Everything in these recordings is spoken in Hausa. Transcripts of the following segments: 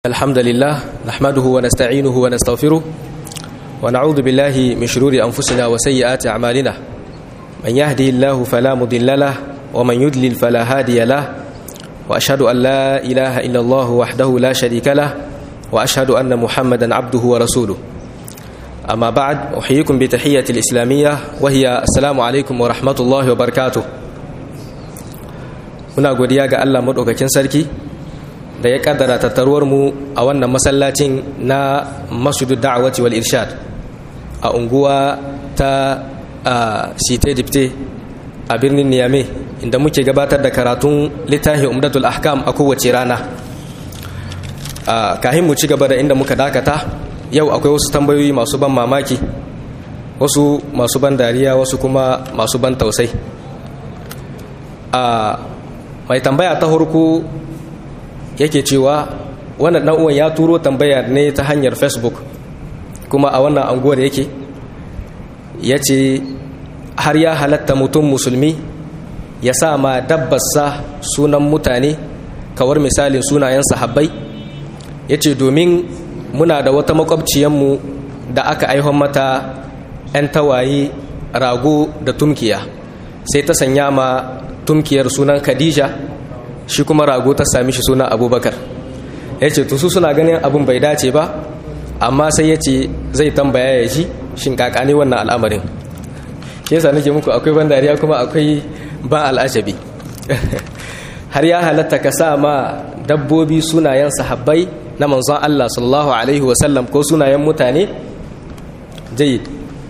الحمد لله نحمده ونستعينه ونستغفره ونعوذ بالله من شرور أنفسنا وسيئات أعمالنا من يهدي الله فلا مضل له ومن يضلل فلا هادي له وأشهد أن لا إله إلا الله وحده لا شريك له وأشهد أن محمدا عبده ورسوله أما بعد أحييكم بتحية الإسلامية وهي السلام عليكم ورحمة الله وبركاته muna godiya ga Allah maɗaukakin sarki da ya kaddara tattaruwar mu a wannan masallacin na masudu da'awati wal irshad a unguwa ta site dipte a birnin niyame inda muke gabatar da karatun littafi umdatul ahkam a kowace rana kahin mu ci gaba da inda muka dakata yau akwai wasu tambayoyi masu ban mamaki wasu masu ban dariya wasu kuma masu ban tausai mai tambaya ta harko yake cewa wannan dan uwan ya turo tambaya ne ta hanyar facebook kuma a wannan anguwar yake ya ce har ya halatta mutum musulmi ya sa ma dabbarsa sunan mutane kawar misalin sunayen sahabbai ya ce domin muna da wata makwabciyanmu da aka aihon mata 'yan tawaye rago da tumkiya sai ta sanya ma tumkiyar sunan khadija shi kuma rago ta sami shi sunan abubakar ya ce su suna ganin abin bai dace ba amma sai ya ce zai tambaya ya ji shin kakane wannan al'amarin shi yasa nake muku akwai ban dariya kuma akwai ba al'ajabi har ya halatta ka sa ma dabbobi sunayen sahabbai na manzon Allah sallallahu alaihi wasallam ko sunayen mutane jayid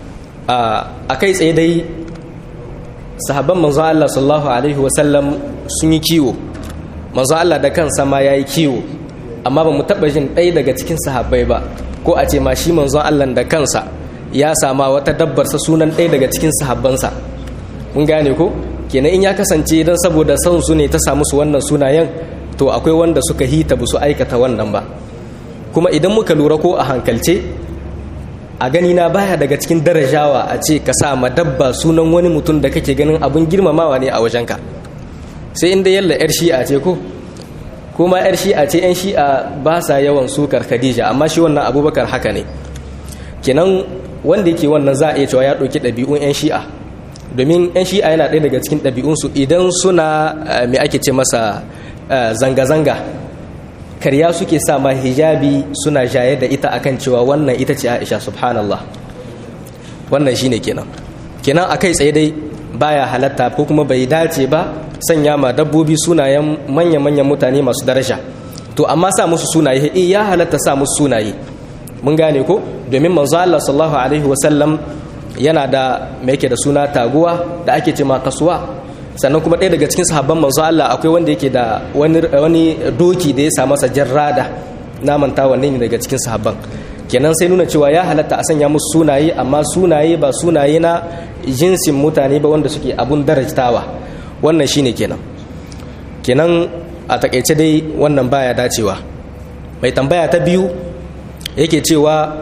a kai tsaye dai sahabban manzon Allah sallallahu alaihi wasallam sun yi kiwo manzon Allah da kansa ma yayi kiwo amma ba mu taba jin ɗaya daga cikin sahabbai ba ko a ce ma shi manzon Allah da kansa ya sama wata dabbar sa sunan ɗaya daga cikin sahabbansa mun gane ko kenan in ya kasance dan saboda son su ne ta samu su wannan sunayen to akwai wanda suka hita ba su aikata wannan ba kuma idan muka lura ko a hankalce a gani na baya daga cikin darajawa a ce ka sa ma dabba sunan wani mutum da kake ganin abun girmamawa ne a wajenka sai inda yalla yar shi'a ce ko kuma yar shi'a ce yan shi'a ba sa yawan sukar khadija amma shi wannan abubakar haka ne kenan wanda yake wannan za a iya cewa ya ɗauki ɗabi'un yan shi'a domin yan shi'a yana ɗaya daga cikin ɗabi'unsu idan suna me ake ce masa zanga-zanga karya suke sa ma hijabi suna jaye da ita akan cewa wannan ita ce Aisha subhanallah wannan shine kenan kenan akai tsaye dai baya halatta ko kuma bai dace ba sanya ma dabbobi sunayen manya-manyan mutane masu daraja to amma sa musu sunaye eh ya halatta sa musu sunaye mun gane ko domin manzo Allah sallallahu alaihi wasallam yana da me yake da suna taguwa da ake ce ma kasuwa sannan kuma ɗaya daga cikin sahabban manzo Allah akwai wanda yake da wani doki da ya sa masa jarrada na manta wanne ne daga cikin sahabban kenan sai nuna cewa ya halatta a sanya musu sunaye amma sunaye ba sunaye na jinsin mutane ba wanda suke abun darajtawa wannan shine kenan kenan a takaice dai wannan baya dacewa mai tambaya ta biyu yake cewa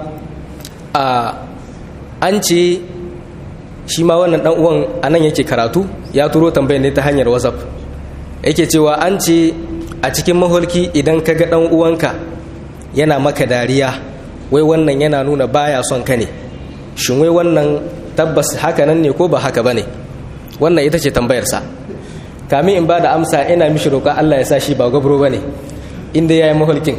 a an ce shi ma wannan dan uwan anan yake karatu ya turo tambayar ne ta hanyar whatsapp yake cewa an ce a cikin maholki idan ka ga dan uwanka yana maka dariya wai wannan yana nuna baya son ka ne shin wai wannan tabbas haka nan ne ko ba haka bane wannan ita ce tambayarsa kamin in ba da amsa ina mishi roƙa Allah ya sa shi ba gabro bane inda yayi maholkin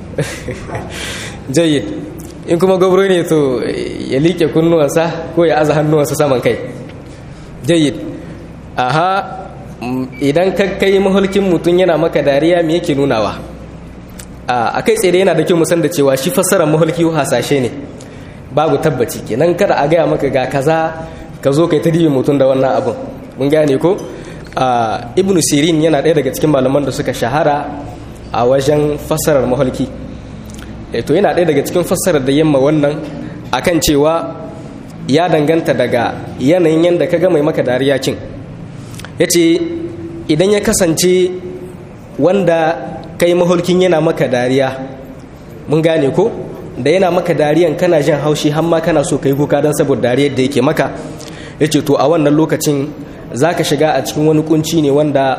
jayyid in kuma gabro ne to ya liƙe kunnuwansa ko ya aza hannuwansa saman kai jayyid aha idan ka kai mahulkin mutum yana maka dariya me yake nunawa a kai tsere yana da kyau musan da cewa shi fassarar mahulki hasashe ne babu tabbaci kenan kada a gaya maka ga kaza ka zo kai ta dibi mutum da wannan abun mun gane ko ibnu sirin yana ɗaya daga cikin malaman da suka shahara a wajen fassarar mahulki to yana ɗaya daga cikin fassarar da yamma wannan akan cewa ya danganta daga yanayin yadda ka ga mai maka dariya cin ya ce idan ya kasance wanda kai mahulkin yana maka dariya mun gane ko da yana maka dariyan kana jin haushi har ma kana so ka yi kuka don saboda dariyar da yake maka ya ce to a wannan lokacin za ka shiga a cikin wani kunci ne wanda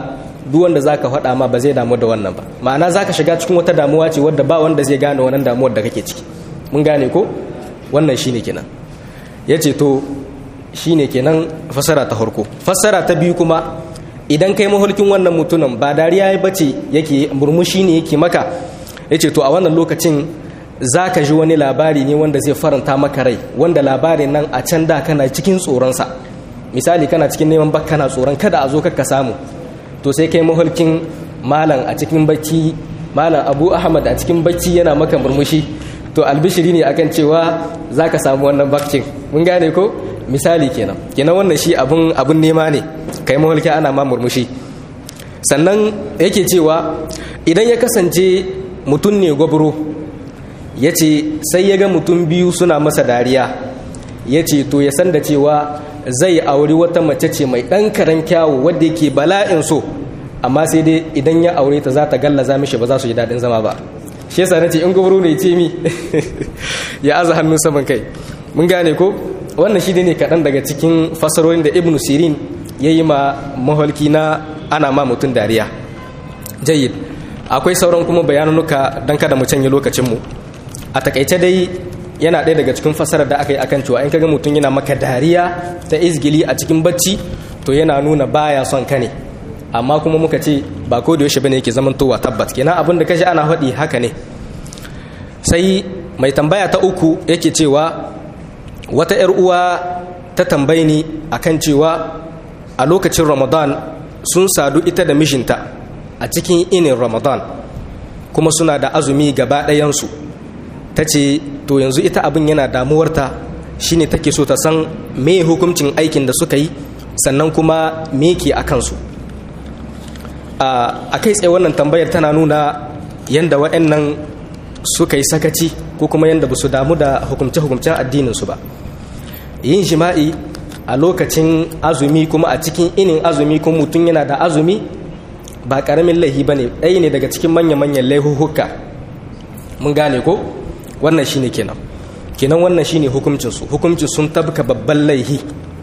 duk wanda zaka faɗa ma ba zai damu da wannan ba ma'ana zaka shiga cikin wata damuwa ce wadda ba wanda zai gane wannan damuwar da kake ciki mun gane ko wannan shine kenan yace to shine kenan fassara ta farko fassara ta biyu kuma idan kai mahulkin wannan mutumin ba dariya ya bace yake murmushi ne yake maka yace to a wannan lokacin zaka ji wani labari ne wanda zai faranta maka rai wanda labarin nan a can da kana cikin tsoronsa misali kana cikin neman bak kana tsoron kada a zo ka samu to sai kai mahulkin malam a cikin bacci malam abu ahmad a cikin bacci yana maka murmushi to albishiri ne akan cewa zaka samu wannan bakcin mun gane ko misali kenan kenan wannan shi abun abun nema ne kai mahulki ana ma murmushi sannan yake cewa idan ya kasance mutum ne gwabro ya ce sai ya ga mutum biyu suna masa dariya ya ce to ya san da cewa zai auri wata mace ce mai ɗan karen kyawu wadda yake bala'in so amma sai dai idan ya aure ta za ta gallaza mishi ba za su ji daɗin zama ba shi yasa nace in gwabro ne ce mi ya aza hannun saman kai mun gane ko wannan shi ne kaɗan daga cikin fasarorin da ibnu sirin ya yi ma maholki na ana ma mutum dariya jayyid akwai sauran kuma bayanunuka don kada mu canye lokacinmu a takaice dai yana ɗaya daga cikin fasarar da aka yi akan cewa in kaga mutum yana maka dariya ta izgili a cikin bacci to yana nuna baya son ka ne amma kuma muka ce ba ko da yaushe bane yake zamantowa tabbat kenan abin da kashi ana faɗi haka ne sai mai tambaya ta uku yake cewa wata 'yar uwa ta tambayi ni akan cewa a lokacin ramadan sun sadu ita da mijinta a cikin inin ramadan kuma suna da azumi gaba ɗayansu ta ce to yanzu ita abin yana damuwarta shine take so ta san me hukuncin aikin da suka yi sannan kuma me ke a kansu a kai tsaye wannan tambayar tana nuna yadda waɗannan suka yi sakaci ko kuma yadda ba su damu da hukumce-hukumcen addininsu ba yin jima'i a lokacin azumi kuma a cikin inin azumi kuma mutum yana da azumi ba ƙaramin laihi ba ne ɗaya ne daga cikin manya-manyan laihuhuka mun gane ko wannan shine kenan kenan wannan shine hukuncinsu hukuncin sun tabka babban laihi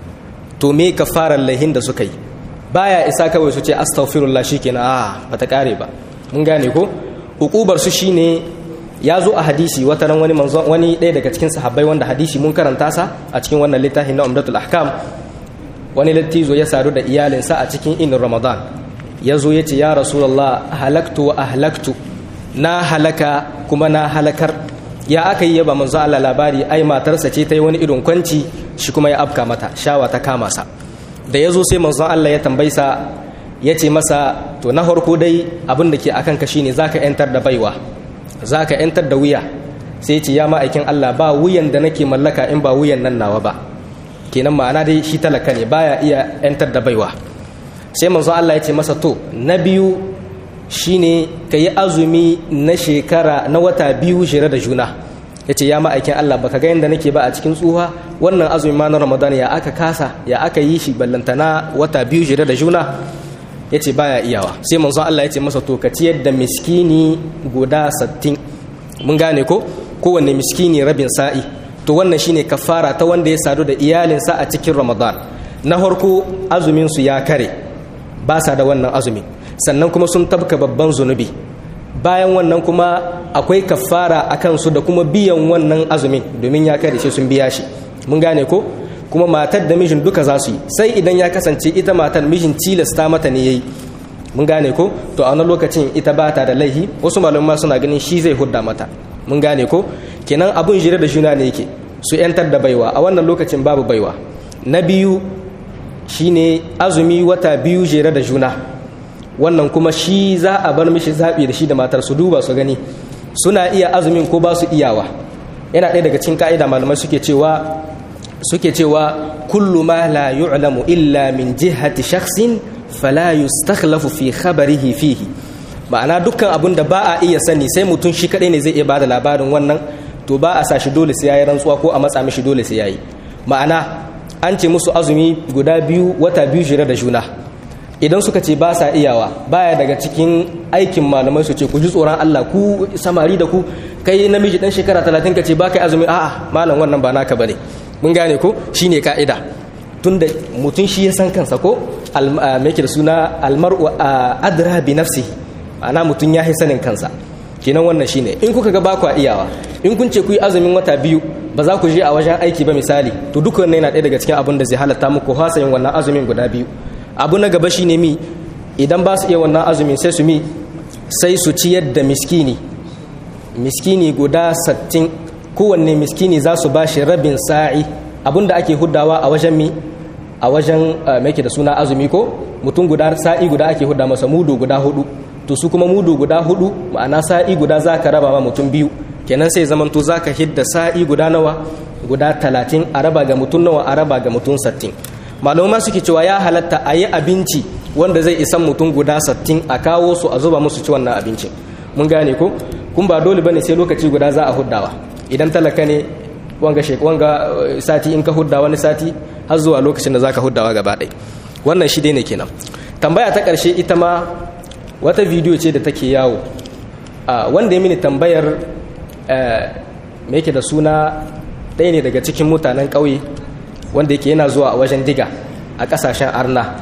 to me ka fara laihin da suka yi baya isa kawai su ce astaghfirullah shikenan a bata kare ba mun gane ko hukubar su shine ya zo a hadisi wata ran wani manzo wani ɗaya daga cikin sahabbai wanda hadisi mun karanta sa a cikin wannan littafin na umdatul ahkam wani lattizo ya sadu da iyalinsa a cikin inin ramadan ya zo ya ce ya rasulullah halaktu wa ahlaktu na halaka kuma na halakar ya aka yi yaba manzo Allah labari ai matarsa ce ta yi wani irin kwanci shi kuma ya afka mata shawa ta kama sa da ya zo sai manzon Allah ya tambaisa ya ce masa to na farko dai abin da ke akan ka shine zaka yantar da baiwa zaka yantar da wuya sai ce ya ma'aikin Allah ba wuyan da nake mallaka in ba wuyan nan nawa ba kenan ma'ana dai shi talaka ne baya iya yantar da baiwa sai manzon Allah ya ce masa to na biyu shine ka yi azumi na shekara na wata biyu shirya da juna ya ce ya ma'aikin Allah baka ga yadda nake ba a cikin tsuha wannan azumi ma na ramadan ya aka kasa ya aka yi shi ballantana wata biyu shirya da juna ya ce baya iyawa sai manzon Allah ya ce masa to ka ciyar da miskini guda sattin mun gane ko kowanne miskini rabin sa'i to wannan shine kafara ta wanda ya sadu da iyalinsa a cikin ramadan na farko azumin su ya kare ba sa da wannan azumin sannan kuma sun tabka babban zunubi bayan wannan kuma akwai kafara a kansu da kuma biyan wannan azumin domin ya kare shi sun biya shi mun gane ko kuma matar da mijin duka za su yi sai idan ya kasance ita matar mijin tilasta mata ne yayi mun gane ko to a wani lokacin ita ba ta da laihi wasu malamai suna ganin shi zai hudda mata mun gane ko kenan abun jire da juna ne yake su yantar da baiwa a wannan lokacin babu baiwa na biyu shine azumi wata biyu jere da juna wannan kuma shi za a bar mishi zaɓi da shi da matar su duba su gani suna iya azumin ko ba su iyawa yana ɗaya daga cikin ka'ida malamai suke cewa suke cewa kullu ma la yu'lamu illa min jihati shakhsin fala yustakhlafu fi khabarihi fihi ma'ana dukkan abun da ba a iya sani sai mutum shi kadai ne zai iya bada labarin wannan to ba a sa shi dole sai yayi rantsuwa ko a matsa mishi dole sai yayi ma'ana an ce musu azumi guda biyu wata biyu jira da juna idan suka ce ba sa iyawa baya daga cikin aikin malamai su ce ku ji tsoron Allah ku samari da ku kai namiji dan shekara talatin ka ce ba kai azumi a'a malam wannan ba naka bane mun gane ko shine ka'ida tunda mutum shi ya san kansa ko me da suna almar'u adra bi nafsihi ma'ana mutum ya yi sanin kansa kenan wannan shine in kuka ga ba ku iyawa in kun ce ku yi azumin wata biyu ba za ku je a wajen aiki ba misali to duk wannan yana ɗaya daga cikin abin da zai halatta muku hasa yin wannan azumin guda biyu abu na gaba shine mi idan ba su iya wannan azumin sai su mi sai su ciyar da miskini miskini guda sattin kowanne miskini za su ba shi rabin sa'i abin da ake huddawa a wajen mi a wajen mai da suna azumi ko mutum guda sa'i guda ake hudda masa mudu guda hudu to su kuma mudu guda hudu ma'ana sa'i guda za ka raba ma mutum biyu kenan sai zaman to za ka hidda sa'i guda nawa guda talatin a raba ga mutum nawa a raba ga mutum sattin malama suke cewa ya halatta a yi abinci wanda zai isan mutum guda sattin a kawo su a zuba musu ci wannan abincin mun gane ko kun ba dole bane sai lokaci guda za a huddawa idan talaka ne wanga wanga sati in ka hudda wani sati har zuwa lokacin da zaka huddawa gaba ɗaya wannan shi dai ne kenan tambaya ta ƙarshe ita ma wata bidiyo ce da take yawo wanda ya mini tambayar me yake da suna ɗaya ne daga cikin mutanen ƙauye wanda yake yana zuwa a wajen diga a ƙasashen arna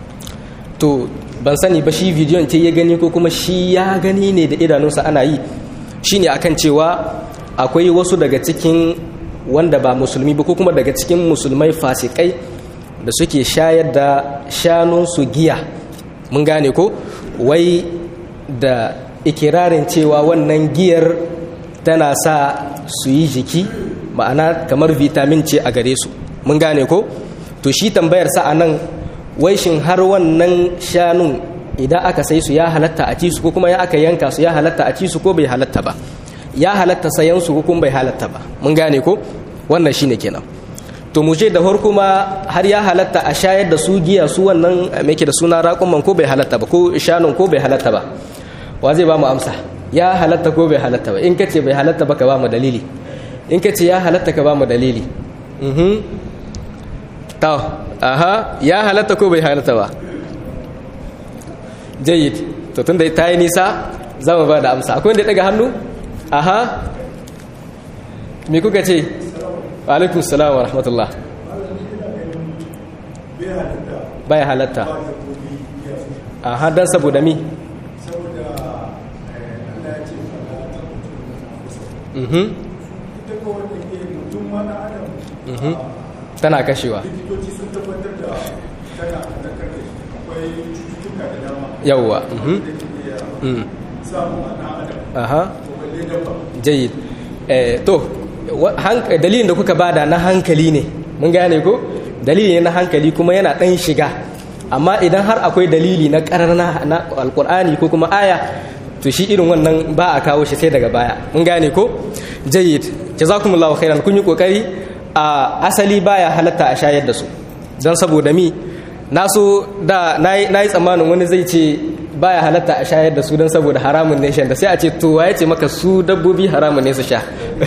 to ban sani ba shi bidiyon ce ya gani ko kuma shi ya gani ne da idanunsa ana yi shine akan cewa akwai wasu daga cikin wanda ba musulmi ba ko kuma daga cikin musulmai fasikai da suke shayar da shanunsu giya mun gane ko wai da ikirarin cewa wannan giyar tana sa su yi jiki ma'ana kamar vitamin ce a gare su mun gane ko to shi tambayar sa a nan wai shin har wannan shanun idan aka sai su ya halatta a ci su ko kuma ya aka yanka su ya halatta a ci su ko bai halatta ba ya halatta sayan su ko kuma bai halatta ba mun gane ko wannan shine kenan to mu je da farko ma har ya halatta a shayar da su giya su wannan me ke da suna raƙuman ko bai halatta ba ko shanun ko bai halatta ba wa zai ba mu amsa ya halatta ko bai halatta ba in kace bai halatta ba ka ba mu dalili in kace ya halatta ka ba mu dalili mhm to aha ya halatta ko bai halatta ba jayyid to tunda ta yi nisa za mu ba da amsa akwai wanda ya daga hannu aha me kuka ce alaikun salam wa rahmatullah bai halatta aha dan saboda mi tana kashewa yawwa aha jayyid to dalilin da kuka bada na hankali ne mun gane ko dalili ne na hankali kuma yana dan shiga amma idan har akwai dalili na karar na alkur'ani ko kuma aya to shi irin wannan ba a kawo shi sai daga baya mun gane ko jayyid jazakumullahu khairan kun yi kokari a asali baya halatta a shayar da su don saboda mi na so da na yi tsammanin wani zai ce baya halatta a shayar da su don saboda haramun ne shan da sai a ce to waye ce maka su dabbobi haramun ne su sha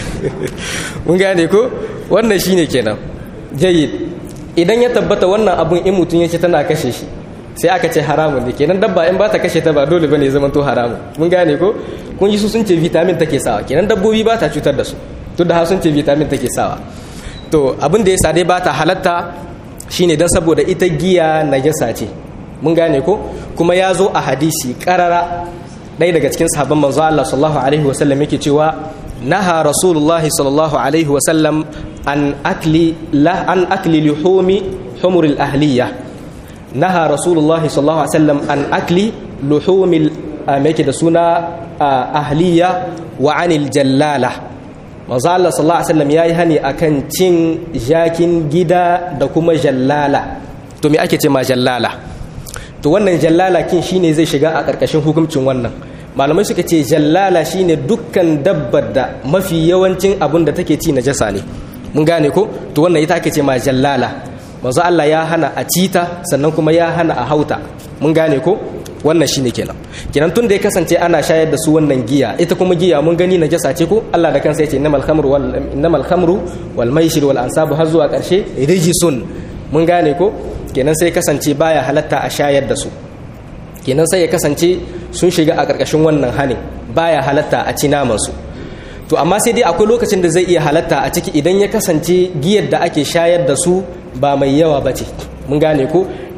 mun gane ko wannan shine kenan jayyid idan ya tabbata wannan abun in mutum yake tana kashe shi sai aka ce haramun ne kenan dabba in ba ta kashe ta ba dole bane zaman to haramun mun gane ko kun ji su sun ce vitamin take sawa kenan dabbobi ba ta cutar da su duk da sun ce vitamin take sawa to abin da yasa dai ba ta halatta shine dan saboda ita giya najasa ce mun gane ko kuma ya zo a hadisi karara ɗaya daga cikin sahabban manzo Allah sallallahu alaihi wasallam yake cewa naha rasulullahi sallallahu alaihi wasallam an akli la an akli luhumi humur al-ahliya naha rasulullahi sallallahu alaihi wasallam an akli luhumi yake da suna ahliya wa anil jallala manzo Allah sallallahu alaihi wasallam yayi hani akan cin jakin gida da kuma jallala to me ake ce ma jallala to wannan jallala kin shine zai shiga a ƙarƙashin hukuncin wannan malamai suka ce jallala shine dukkan dabbar da mafi yawancin abun da take ci najasa ne mun gane ko to wannan ita ake ce ma jallala manzo Allah ya hana a cita sannan kuma ya hana a hauta mun gane ko wannan shine kenan kenan tun da ya kasance ana shayar da su wannan giya ita kuma giya mun gani najasa ce ko Allah da kansa yace innamal khamru wal innamal khamru wal maisir wal ansabu har zuwa ƙarshe rijisun mun gane ko kenan sai kasance baya halatta a shayar da su kenan sai ya kasance sun shiga a ƙarƙashin wannan hanin baya halatta a ci namansu to amma sai dai akwai lokacin da zai iya halatta a ciki idan ya kasance giyar da ake shayar da su ba mai yawa ba ce mun gane ko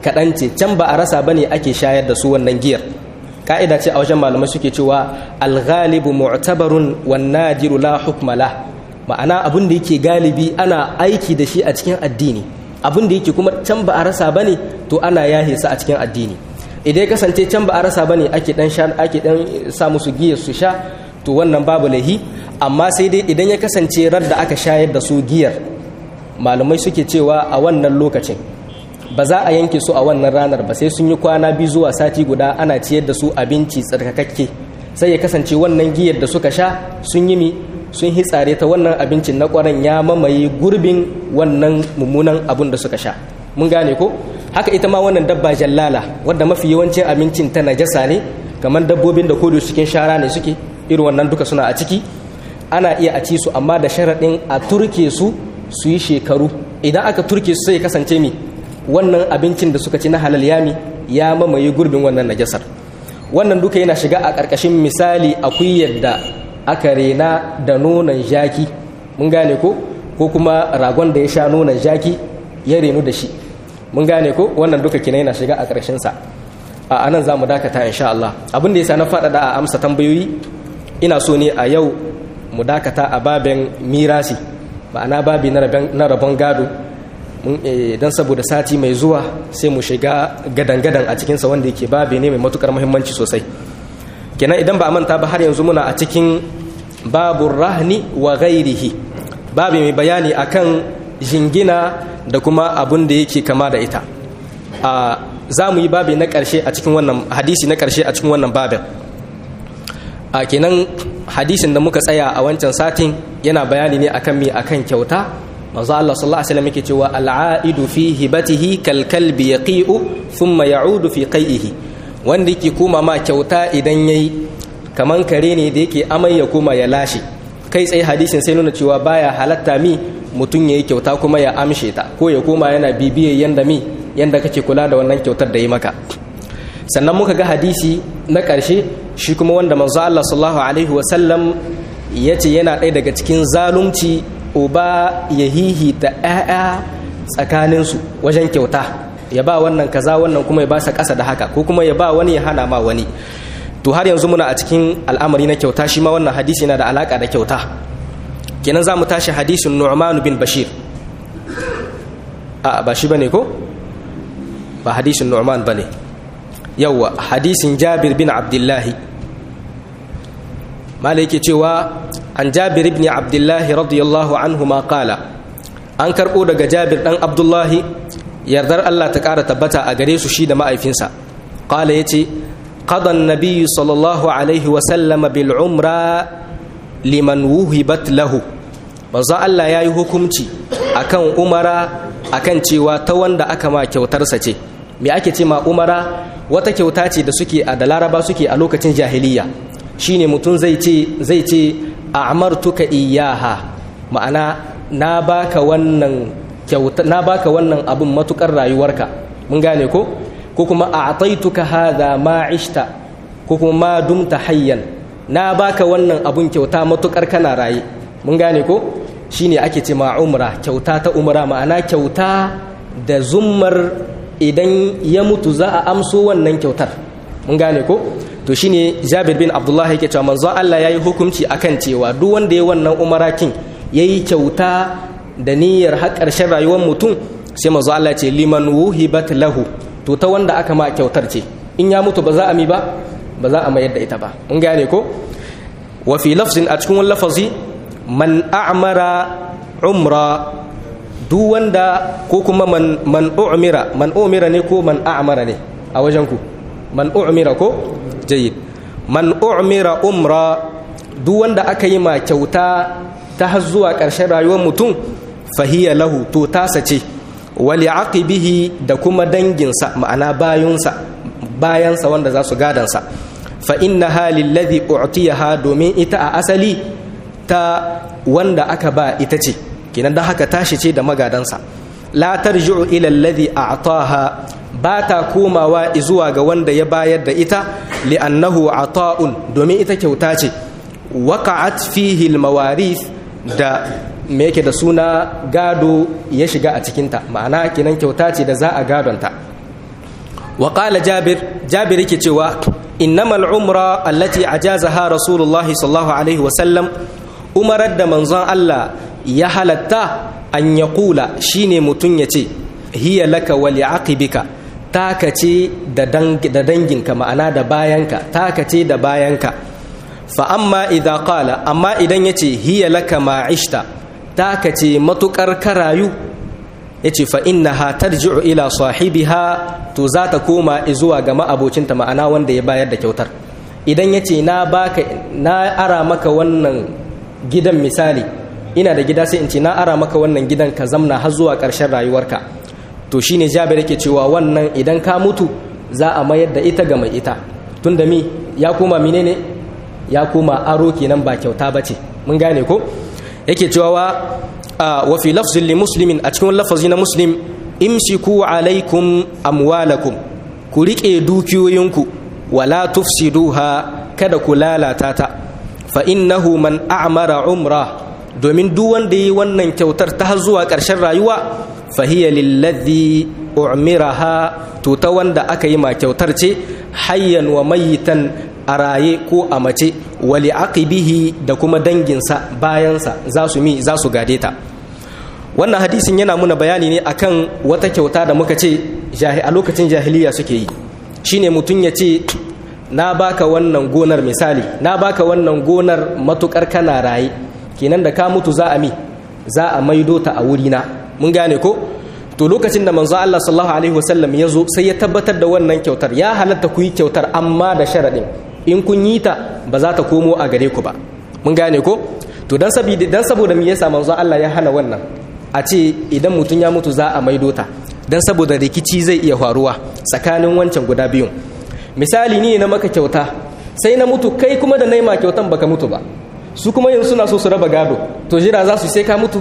kaɗan ce can ba a rasa bane ake shayar da su wannan giyar ka'ida ce a wajen malamai suke cewa alghalibu mu'tabarun wan nadiru la hukmala ma'ana abin da yake galibi ana aiki da shi a cikin addini abin da yake kuma can ba a rasa bane to ana yahe sa a cikin addini idan ya kasance can ba a rasa bane ake dan sha ake dan sa musu giyar su sha to wannan babu lahi amma sai dai idan ya kasance rar da aka shayar da su giyar malamai suke cewa a wannan lokacin ba za a yanke su a wannan ranar ba sai sun yi kwana biyu zuwa sati guda ana ciyar da su abinci tsarkakakke sai ya kasance wannan giyar da suka sha sun yi mi sun hitsare ta wannan abincin na kwaran ya mamaye gurbin wannan mummunan abun da suka sha mun gane ko haka ita ma wannan dabba jallala wadda mafi yawancin abincin ta najasa ne kamar dabbobin da kodo cikin shara ne suke irin wannan duka suna a ciki ana iya a ci su amma da sharaɗin a turke su su yi shekaru idan aka turke su sai kasance mi wannan abincin da suka ci na halal yami ya mamaye gurbin wannan najasar wannan duka yana shiga a ƙarƙashin misali akwai yadda aka rena da nonon jaki mun gane ko ko kuma ragon da ya sha nonon jaki ya renu da shi mun gane ko wannan duka kina yana shiga a ƙarshen sa a anan za mu dakata insha Allah abin da yasa na faɗaɗa a amsa tambayoyi ina so ne a yau mu dakata a baben mirasi ma'ana babi na rabon gado don saboda sati mai zuwa sai mu shiga gadan-gadan a cikinsa wanda yake babi ne mai matukar muhimmanci sosai kenan idan ba a manta ba har yanzu muna a cikin babun rahni wa gairihi babi mai bayani akan jingina da kuma abun da yake kama da ita za mu yi babi na ƙarshe a cikin wannan hadisi na ƙarshe a cikin wannan babin a kenan hadisin da muka tsaya a wancan satin yana bayani ne akan mi akan kyauta manzo Allah sallallahu alaihi wasallam yake cewa al'aidu fi hibatihi kal kalbi yaqi'u thumma ya'udu fi qai'ihi wanda yake koma ma kyauta idan yayi kaman kare ne da yake amai ya koma ya lashe kai tsaye hadisin sai nuna cewa baya halatta mi mutum yayi kyauta kuma ya amshe ta ko ya koma yana bibiye yanda mi yanda kake kula da wannan kyautar da yi maka sannan muka ga hadisi na ƙarshe shi kuma wanda manzo Allah sallallahu alaihi wasallam ya ce yana ɗaya daga cikin zalunci uba ya hihita ‘ya'ya tsakaninsu wajen kyauta ya ba wannan kaza wannan kuma ya ba sa ƙasa da haka ko kuma ya ba wani ya hana ma wani to har yanzu muna a cikin al'amari na kyauta shi ma wannan hadisi yana da alaƙa da kyauta kenan za mu tashi hadisin nu'manu bin bashir a ba shi bane ko ba hadisin nu'man bane yawwa hadisin jabir bin abdullahi mala yake cewa an jabir ibn abdullahi radiyallahu anhu ma kala an karɓo daga jabir ɗan abdullahi yardar allah ta ƙara tabbata a gare su shi da ma'aifinsa kala ya ce ƙadan nabiyu sallallahu alaihi wasallama bil umra liman wuhibat lahu manzon allah ya yi hukumci akan umara akan cewa ta wanda aka ma kyautarsa ce me ake ce ma umara wata kyauta ce da suke a da laraba suke a lokacin jahiliya shine mutum zai ce zai ce a'martuka iyaha ma'ana na baka wannan kyauta na baka wannan abun matukar rayuwarka mun gane ko ko kuma a'taituka hadha ma ishta ko kuma ma dumta hayyan na baka wannan abun kyauta matukar kana raye mun gane ko shine ake ce ma umra kyauta ta umra ma'ana kyauta da zummar idan ya mutu za a amso wannan kyautar mun gane ko to shine Jabir bin Abdullah yake cewa manzo Allah yayi hukunci akan cewa duk wanda ya wannan umarakin yayi kyauta da niyyar har ƙarshen rayuwar mutum sai manzo Allah ce liman wuhibat lahu to ta wanda aka ma kyautar ce in ya mutu ba za a mi ba ba za a mayar da ita ba mun gane ko wa fi lafzin a cikin wani lafazi man a'mara umra duk wanda ko kuma man man umira man umira ne ko man a'mara ne a wajen ku man umira ko jayyid man umira umra duk wanda aka yi ma kyauta ta har zuwa ƙarshen rayuwar mutum fahiya lahu to tasa ce wali aqibihi da kuma danginsa ma'ana bayunsa bayansa wanda za su gadansa fa inna halil ladhi u'tiyaha domin ita a asali ta wanda aka ba ita ce kenan dan haka tashi ce da magadansa la tarji'u ila alladhi a'taha ba ta komawa zuwa ga wanda ya bayar da ita li'annahu ata'un domin ita kyauta ce waqa'at fihi almawarith da me yake da suna gado ya shiga a cikinta ma'ana kenan kyauta ce da za a gadonta wa qala jabir jabir yake cewa innamal umra allati ajazaha rasulullahi sallallahu alaihi wa sallam umarar da manzon Allah ya halatta an ya kula shine mutum ya ce hiya laka wa li'aqibika taka ce da danginka ma'ana da bayanka taka ce da bayanka fa amma idza qala amma idan yace hiya laka ma'ishta taka ce matukar karayu yace fa innaha tarji'u ila sahibiha to za ta koma zuwa ga ma'abocinta ma'ana wanda ya bayar da kyautar idan yace na baka na ara maka wannan gidan misali ina da gida sai in ce na ara maka wannan gidan ka zamna har zuwa ƙarshen rayuwarka to shine jabir yake cewa wannan idan ka mutu za a mayar da ita ga mai ita tunda mi ya koma menene ya koma aro kenan ba kyauta bace mun gane ko yake cewa wa fi lafzin li muslimin a cikin lafazi na muslim imsiku alaikum amwalakum ku rike dukiyoyinku wala tufsiduha kada ku lalata ta fa innahu man a'mara umra domin duk wanda yi wannan kyautar ta zuwa ƙarshen rayuwa fa hiya lillazi u'miraha to ta wanda aka yi ma kyautar ce hayyan wa mayitan a raye ko a mace wali aqibihi da kuma danginsa bayansa za su mi za su gade ta wannan hadisin yana muna bayani ne akan wata kyauta da muka ce a lokacin jahiliya suke yi shine mutum ya ce na baka wannan gonar misali na baka wannan gonar matukar kana raye kenan da ka mutu za a mi za a maido ta a wurina mun gane ko to lokacin da manzo Allah sallallahu alaihi wasallam ya zo sai ya tabbatar da wannan kyautar ya halatta ku yi kyautar amma da sharadin in kun yi ta ba za ta komo a gare ku ba mun gane ko to dan saboda dan saboda me yasa manzo Allah ya hana wannan a ce idan mutum ya mutu za a maido ta dan saboda rikici zai iya faruwa tsakanin wancan guda biyun misali ni na maka kyauta sai na mutu kai kuma da naima kyautan baka mutu ba su kuma yanzu suna so su raba gado to jira za su sai ka mutu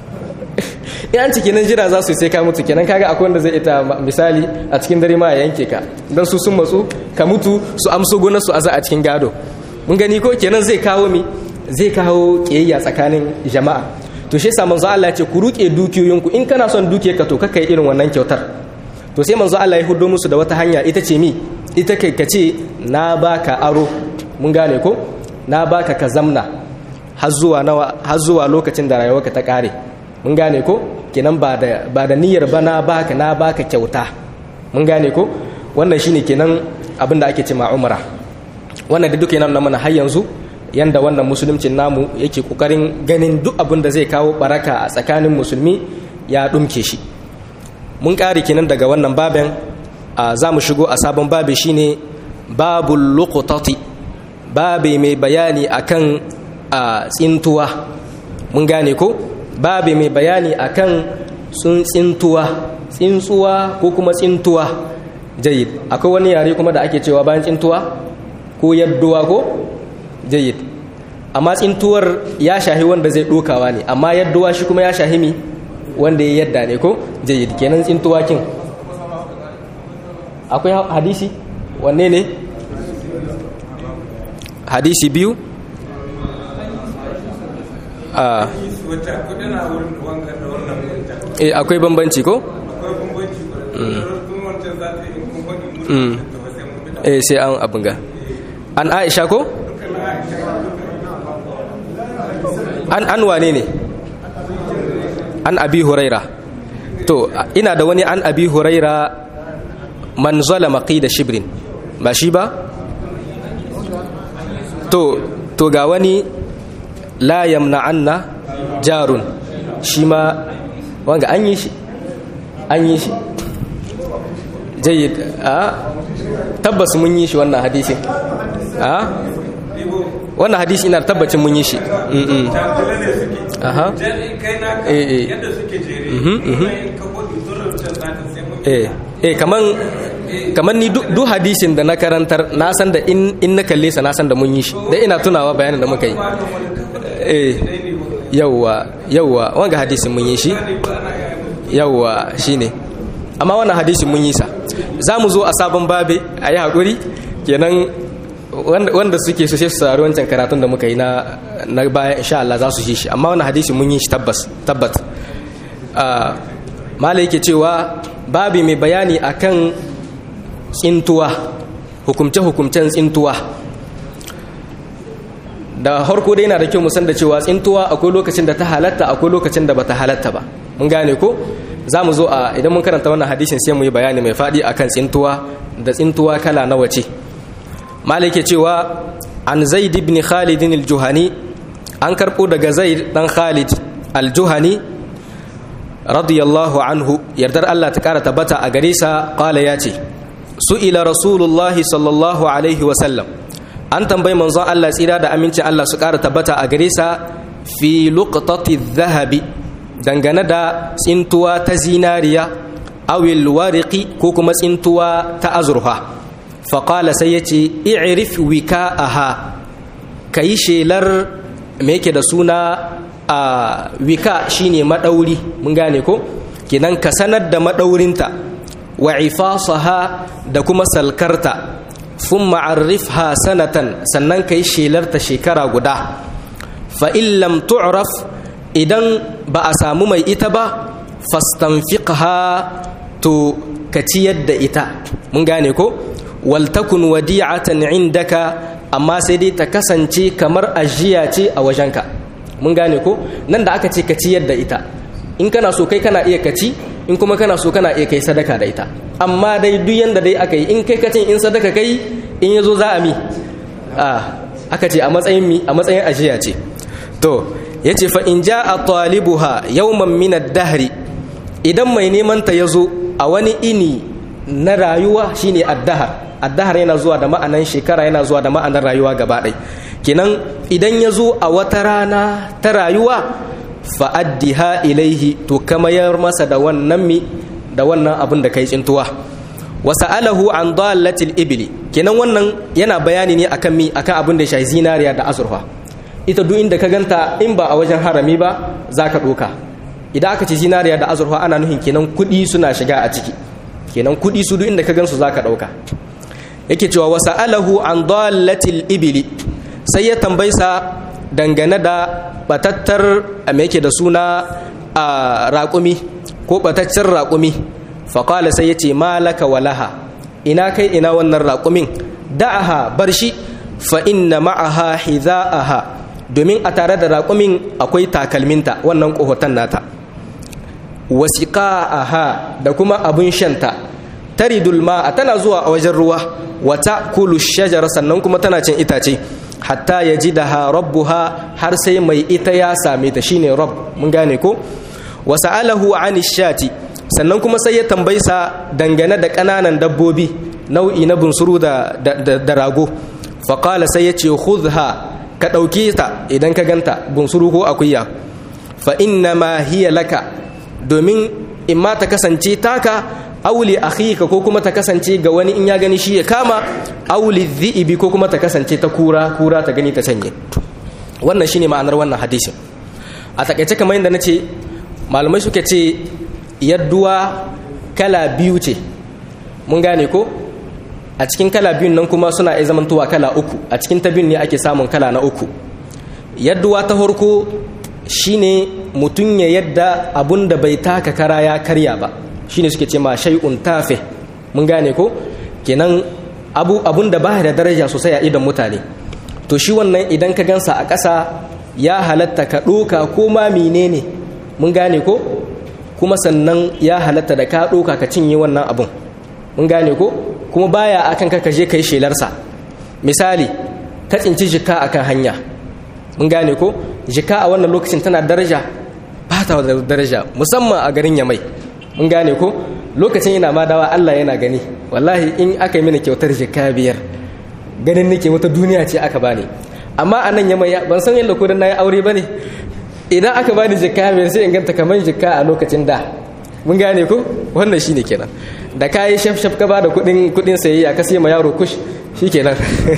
in an ciki nan jira za su sai ka mutu kenan kaga akwai wanda zai ita misali a cikin dare ma ya yanke ka dan su sun matsu ka mutu su amso gonar su aza a cikin gado mun gani ko kenan zai kawo mi zai kawo kiyayya tsakanin jama'a to shi yasa manzo Allah ya ce ku ruke dukiyoyinku in kana son dukiyarka to kaka yi irin wannan kyautar to sai manzo Allah ya hudo musu da wata hanya ita ce mi ita kai ka ce na baka aro mun gane ko na baka ka zamna har zuwa nawa har zuwa lokacin da rayuwarka ta kare mun gane ko kenan ba da ba da niyyar ba na baka na baka kyauta mun gane ko wannan shine kenan abin da ake ce ma umra wannan da duka yana nuna mana har yanzu yanda wannan musuluncin namu yake kokarin ganin duk abin da zai kawo baraka a tsakanin musulmi ya dumke shi mun kare kenan daga wannan baben za mu shigo a sabon babi shine babul luqtati babi mai bayani akan tsintuwa mun gane ko babi mai bayani akan sun tsintuwa tsintsuwa ko kuma tsintuwa jayid akwai wani yare kuma da ake cewa bayan tsintuwa ko yadduwa ko jayid amma tsintuwar ya shahi wanda zai dokawa ne amma yadduwa shi kuma ya shahi mi wanda ya yadda ne ko jayid kenan tsintuwa kin akwai hadisi wanne ne hadisi biyu a eh akwai bambanci ko eh sai an abin ga an aisha ko an an wane ne an abi huraira to ina da wani an abi huraira man zalama qida shibrin ba shi ba to to ga wani la yamna'anna jarun shi ma wanga an yi shi an yi shi jayyid a tabbas mun yi shi wannan hadisin a wannan hadisi ina tabbacin mun yi shi aha eh eh eh kaman kaman ni duk hadisin da na karantar na san da in na kalle sa na san da mun yi shi da ina tunawa bayanin da muka yi eh yawwa yawwa wanga hadisin mun yi shi yawwa shine amma wannan hadisin mun yi sa za mu zo a sabon babe a yi haƙuri kenan wanda suke so sai su saurari wancan karatun da muka yi na na baya insha Allah za su ji shi amma wannan hadisin mun yi shi tabbas tabbat mala yake cewa babi mai bayani akan tsintuwa hukumce-hukumcen tsintuwa da harko dai yana da kyau musan da cewa tsintuwa akwai lokacin da ta halatta akwai lokacin da bata halatta ba mun gane ko za mu zo a idan mun karanta wannan hadisin sai mu yi bayani mai faɗi akan tsintuwa da tsintuwa kala nawa ce malike cewa an zaid ibn khalid al-juhani an karɓo daga zaid dan khalid al-juhani radiyallahu anhu yardar Allah ta kara tabbata a gare sa qala ya ce su'ila rasulullahi sallallahu alaihi wa sallam an tambayi manzon Allah tsira da aminci Allah su kara tabbata a gare sa fi luqtati dhahabi dangane da tsintuwa ta zinariya awil wariqi ko kuma tsintuwa ta azurfa faƙala sai ya ce i'rif wika'aha ka yi shelar me yake da suna a wika shine maɗauri mun gane ko kinan ka sanar da maɗaurinta wa ifasaha da kuma salkarta fun ma'arrifha sanatan sannan ka yi shelarta shekara guda fa lam tu'raf idan ba a samu mai ita ba fastanfiqha to ka ciyar da ita mun gane ko waltakun wadi'atan indaka amma sai dai ta kasance kamar ajiya ce a wajenka mun gane ko nan da aka ce ka ciyar da ita in kana so kai kana iya kaci in kuma kana so kana iya kai sadaka da ita amma dai duk yanda dai aka yi in kai kacin in sadaka kai in yazo za a mi a aka ce a matsayin mi a matsayin ajiya ce to yace fa in ja'a talibuha yawman min ad-dahri idan mai neman ta yazo a wani ini na rayuwa shine ad-dahr ad-dahr yana zuwa da ma'anan shekara yana zuwa da ma'anar rayuwa gaba ɗaya kenan idan ya zo a wata rana ta rayuwa fa'addiha ilaihi to kamayar masa da wannan mi da wannan abin da kai tsintuwa wasa alahu an dalatil ibili kenan wannan yana bayani ne akan mi akan abin da shahi zinariya da azurfa ita duk inda ka ganta in ba a wajen harami ba za ka ɗoka idan aka ce zinariya da azurfa ana nuhin kenan kuɗi suna shiga a ciki kenan kuɗi su duk inda ka gansu za ka ɗauka yake cewa wasa alahu an dalatil ibili sai ya tambaisa dangane da batattar me yake da suna a raƙumi ko bataccen raƙumi faƙala sai ya ce malaka walaha ina kai ina wannan raƙumin da'aha bar shi fa inna ma'aha hidha'aha domin a tare da raƙumin akwai takalminta wannan ƙohoton nata wasiqa'aha da kuma abin shanta taridul ma'a tana zuwa a wajen ruwa wata kulu shajara sannan kuma tana cin itace hatta ya ji da ha rabbuha har sai mai ita ya same ta shine rabb mun gane ko wa sa'alahu an shati sannan kuma sai ya tambaysa dangane da ƙananan dabbobi nau'i na bunsuru da, da, rago faƙala sai ya ce khudha ka ɗauke ta idan ka ganta bunsuru ko akuya fa inna ma hiya laka domin in ma ta kasance taka auli akhika ko kuma ta kasance ga wani in ya gani shi ya kama auli dhi'ibi ko kuma ta kasance ta kura kura ta gani ta canye wannan shine ma'anar wannan hadisin a takaice kamar yadda nace malamai suke ce yadduwa kala biyu ce mun gane ko a cikin kala biyun nan kuma suna iya zamantowa kala uku a cikin ta biyun ne ake samun kala na uku yadduwa ta farko shine mutum ya yadda abun da bai taka kara ya karya ba shine suke ce ma shay'un tafe mun gane ko kenan abu abun da baya da daraja sosai a idan mutane to shi wannan idan ka gansa a ƙasa ya halatta ka ɗoka ko ma menene mun gane ko kuma sannan ya halatta da ka ɗoka ka cinye wannan abun mun gane ko kuma baya akan ka je kai shelarsa misali ka tsinci jika akan hanya mun gane ko jika a wannan lokacin tana daraja ba ta da daraja musamman a garin yamai mun gane ko lokacin yana ma dawa Allah yana gani wallahi in aka yi mini kyautar jika biyar ganin nake wata duniya ce aka bani amma a nan yamai ban san yadda kudin na yi aure ba ne idan aka bani jika biyar sai in ganta kamar jika a lokacin da mun gane ko wannan shine kenan da ka yi shaf shaf ka ba da kudin kudin sayayya ka sai ma yaro kush shikenan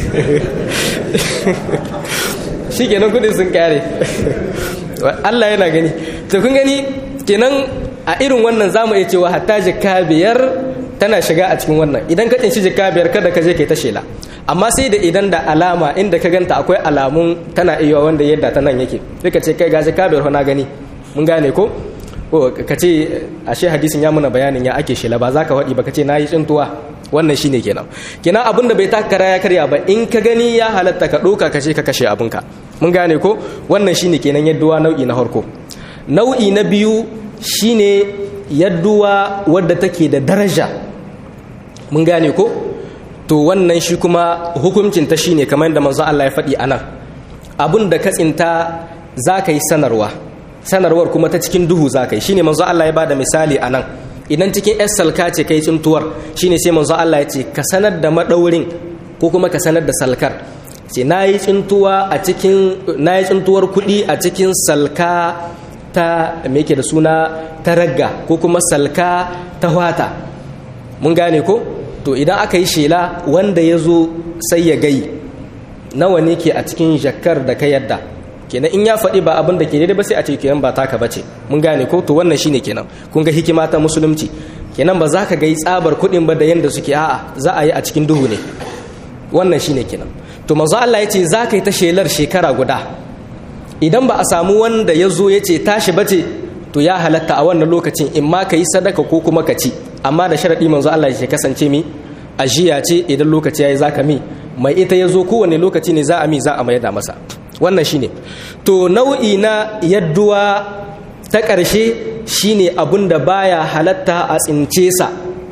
shikenan kudin sun kare Allah yana gani to kun gani kenan a irin wannan zamu iya cewa hatta jikka biyar tana shiga a cikin wannan idan ka tsinci jikka biyar kada ka je kai ta shela amma sai da idan da alama inda ka ganta akwai alamun tana iya wanda yadda ta nan yake sai ka ce kai ga jikka biyar na gani mun gane ko ko ka ce ashe hadisin ya muna bayanin ya ake shela ba za ka faɗi ba ka ce na yi tsintuwa wannan shine kenan kenan abin da bai taka kara ya karya ba in ka gani ya halatta ka ɗauka ka ce ka kashe abinka mun gane ko wannan shine kenan yadduwa nau'i na farko nau'i na biyu shine yadduwa wadda take da daraja mun gane ko to wannan shi kuma hukuncin ta shine kamar da manzo Allah ya faɗi anan abun da ka tsinta za ka yi sanarwa sanarwar kuma ta cikin duhu za ka yi shine manzo Allah ya bada misali anan idan cikin yar salka ce kai tsintuwar shine sai manzo Allah ya ce ka sanar da madaurin ko kuma ka sanar da salkar ce nayi tsintuwa a cikin nayi tsintuwar kuɗi a cikin salka ta me yake da suna ta ragga ko kuma salka ta wata mun gane ko to idan aka yi shela wanda ya zo sai ya gai nawa ne ke a cikin jakar da ka yadda kenan in ya faɗi ba abin da ke daidai ba sai a ce kenan ba taka bace mun gane ko to wannan shine kenan kun ga hikima ta musulunci kenan ba za ka ga tsabar kuɗin ba da yanda suke a'a za a yi a cikin duhu ne wannan shine kenan to manzo Allah ya ce za ka yi ta shelar shekara guda idan ba a samu wanda ya zo ya ce tashi bace to ya halatta a wannan lokacin in ma ka yi sadaka ko kuma ka ci amma da sharaɗi manzo Allah ya kasance mi ajiya ce idan lokaci ya yi za ka mi mai ita ya zo kowane lokaci ne za a mi za a mayar da masa wannan shine to nau'i na yadduwa ta ƙarshe shine abun da baya halatta a tsince sa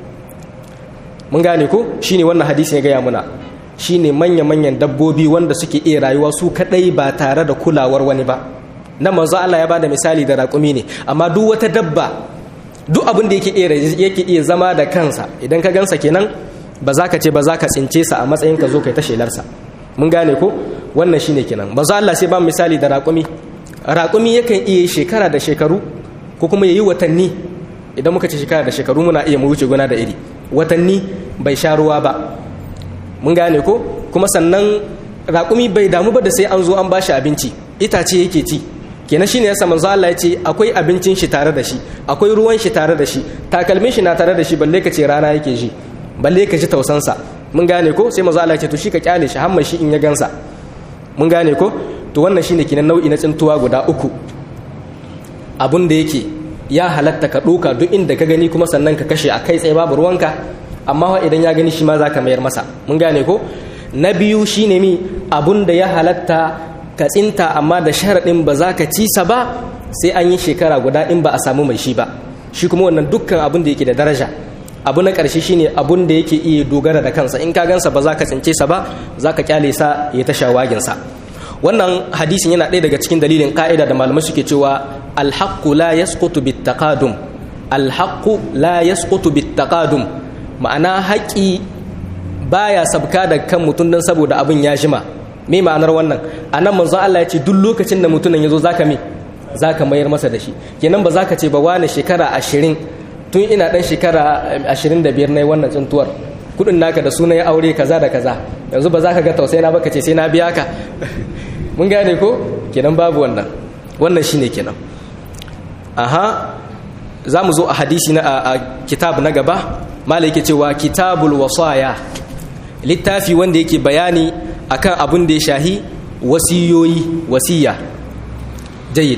mun gane ko shine wannan hadisi ya gaya muna shine manya-manyan dabbobi wanda suke iya rayuwa su kadai ba tare da kulawar wani ba na manzo Allah ya bada misali da raƙumi ne amma duk wata dabba duk abin da yake iya yake iya zama da kansa idan ka gansa kenan ba za ka ce ba za ka tsince sa a matsayin ka zo kai ta shelarsa mun gane ko wannan shine kenan manzo Allah sai ba misali da raƙumi raƙumi yakan iya shekara da shekaru ko kuma yayi watanni idan muka ce shekara da shekaru muna iya mu wuce gona da iri watanni bai sha ruwa ba mun gane ko kuma sannan raƙumi bai damu ba da sai an zo an bashi abinci itace yake ci kenan shine yasa manzo Allah ya ce akwai abincin shi tare da shi akwai ruwan shi tare da shi takalmin shi na tare da shi balle ka ce rana yake ji balle ka ji tausansa mun gane ko sai manzo Allah ya ce to shi ka kyale shi hamma shi in ya gansa mun gane ko to wannan shine kenan nau'i na tsintuwa guda uku abun da yake ya halatta ka ɗoka duk inda ka gani kuma sannan ka kashe a kai tsaye babu ruwanka amma idan ya gani shi ma za ka mayar masa mun gane ko na biyu shine mi abun da ya halatta ka tsinta amma da sharaɗin ba za ka ci sa ba sai an yi shekara guda in ba a samu mai shi ba shi kuma wannan dukkan abun da yake da daraja abu na ƙarshe shine abun da yake iya dogara da kansa in ka gansa ba za ka tsince sa ba za ka kyale sa ya ta shawaginsa wannan hadisin yana ɗaya daga cikin dalilin ka'ida da malamai suke cewa alhaqqu la yasqutu bittaqadum alhaqqu la yasqutu bittaqadum ma'ana haƙi baya sabka da kan mutum dan saboda abin ya jima me ma'anar wannan anan manzon Allah ya ce duk lokacin da mutumin ya zo zaka me zaka mayar masa da shi kenan ba zaka ce ba wani shekara ashirin tun ina dan shekara ashirin da biyar na yi wannan tsuntuwar kudin naka da suna ya aure kaza da kaza yanzu ba za ka ga tausayi na baka ce sai na biya ka mun gane ko kenan babu wannan wannan shine kenan aha za mu zo a hadisi na a kitab na gaba malai yake cewa kitabul wasaya littafi wanda yake bayani akan abin da ya shahi wasiyoyi wasiya jayyid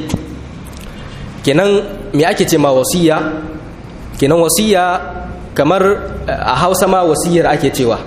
kenan me ake ce ma wasiya kenan wasiya kamar a hausa ma wasiyar ake cewa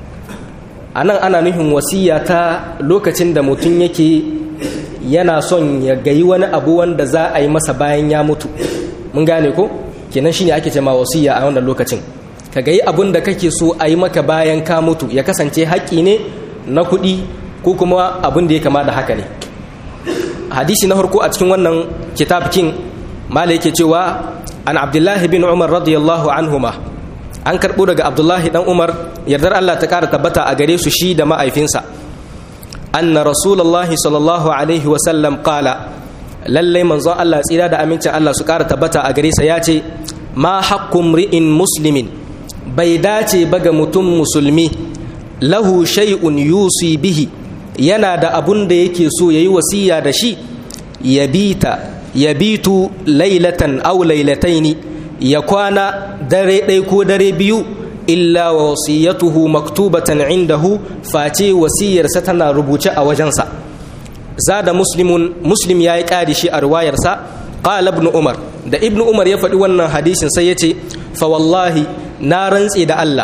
a nan ana nufin wasiya ta lokacin da mutum yake yana son ya gayi wani abu wanda za a yi masa bayan ya mutu mun gane ko kenan shine ake ce ma wasiya a wannan lokacin ka gayi abun da kake so a yi maka bayan ka mutu ya kasance haƙƙi ne na kuɗi ko kuma abun da ya kama da haka ne hadisi na farko a cikin wannan kitab king mala yake cewa an abdullahi bin umar radiyallahu anhuma an karɓo daga abdullahi dan umar yardar allah ta ƙara tabbata a gare su shi da ma'aifinsa anna rasulullahi sallallahu alaihi wasallam qala lallai manzon allah tsira da amincin allah su ƙara tabbata a gare sa ya ce ma haqqum ri'in muslimin bai dace ba ga mutum musulmi lahu shay'un yusi bihi yana da abun da yake so yayi wasiya da shi yabita yabitu lailatan aw lailataini ya kwana dare ɗaya ko dare biyu illa wa wasiyatuhu maktubatan indahu face wasiyarsa tana rubuce a wajensa zada muslimun muslim yayi ƙari shi a riwayarsa qala ibn umar da ibn umar ya faɗi wannan hadisin sai yace fa wallahi na rantse da Allah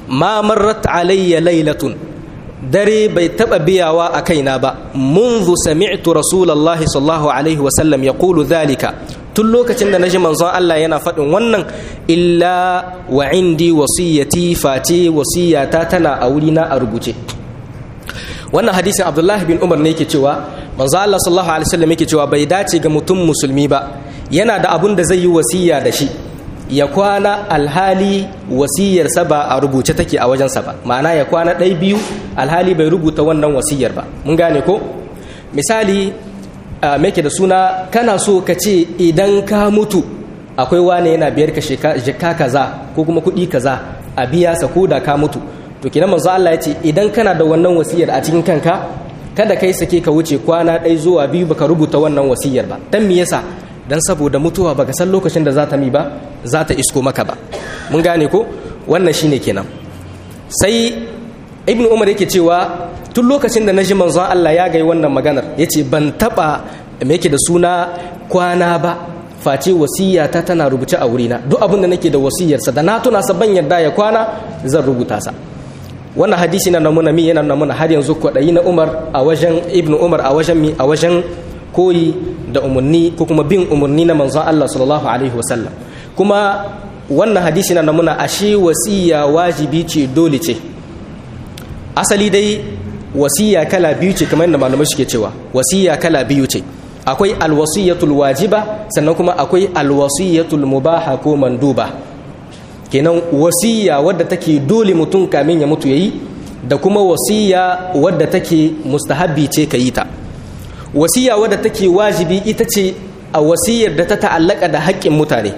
ma marrat alayya laylatun dare bai taba biyawa a kaina ba منذ سمعت رسول الله صلى الله عليه وسلم يقول ذلك tun lokacin da naji manzon Allah yana faɗin wannan illa wa indi wasiyati fati wasiyata tana a wurina a rubuce wannan hadisin Abdullahi bin Umar ne yake cewa manzon Allah sallallahu alaihi wasallam yake cewa bai dace ga mutum musulmi ba yana da abun da zai yi wasiya da shi ya kwana alhali wasiyarsa ba a rubuce take a wajensa ba ma'ana ya kwana ɗai biyu alhali bai rubuta wannan wasiyar ba mun gane ko misali meke da suna kana so ka ce idan ka mutu akwai wane yana biyar ka shika kaza ko kuma kuɗi kaza a biya sa ko da ka mutu to kinan manzo Allah ya ce idan kana da wannan wasiyar a cikin kanka kada kai sake ka wuce kwana ɗai zuwa biyu baka rubuta wannan wasiyar ba dan me yasa dan saboda mutuwa baka san lokacin da za ta mi ba za ta isko maka ba mun gane ko wannan shine kenan sai ibn umar yake cewa tun lokacin da naji manzon Allah ya gai wannan maganar yace ban taba me yake da suna kwana ba face wasiya ta tana rubuce a wurina duk abin da nake da wasiyarsa da na tuna sa ban yarda ya kwana zan rubuta sa wannan hadisi na namuna mi yana namuna har yanzu kwaɗayi na umar a wajen ibn umar a wajen mi a wajen koyi da umarni ko kuma bin umarni na manzon Allah sallallahu alaihi wasallam kuma wannan hadisi na namuna ashe wasiya wajibi ce dole ce asali dai wasiya kala biyu ce kamar yadda malamai suke cewa wasiya kala biyu ce akwai alwasiyatul wajiba sannan kuma akwai alwasiyatul mubaha ko manduba kenan wasiya wadda take dole mutum kamin ya mutu yayi da kuma wasiya wadda take mustahabbi ce ka yi ta wasiya wadda take wajibi ita ce a wasiyar da ta ta'allaka da haƙƙin mutane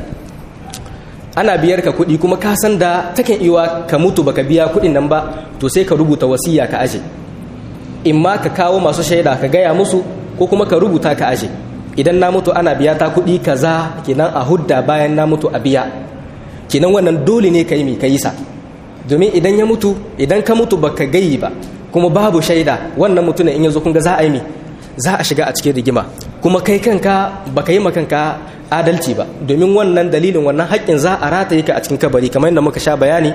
ana biyar ka kuɗi kuma ka san da takan iya ka mutu baka biya kuɗin nan ba to sai ka rubuta wasiya ka aje in ma ka kawo masu shaida ka gaya musu ko kuma ka rubuta ka aje idan na mutu ana biya ta kuɗi kaza kenan a hudda bayan na mutu a biya kenan wannan dole ne ka yi ka yi sa domin idan ya mutu idan ka mutu baka gayi ba kuma babu shaida wannan mutumin in yazo kun ga za a yi mi za a shiga a cikin rigima kuma kai kanka baka yi makanka adalci ba domin wannan dalilin wannan haƙƙin za a rataye ka a cikin kabari kamar yadda muka sha bayani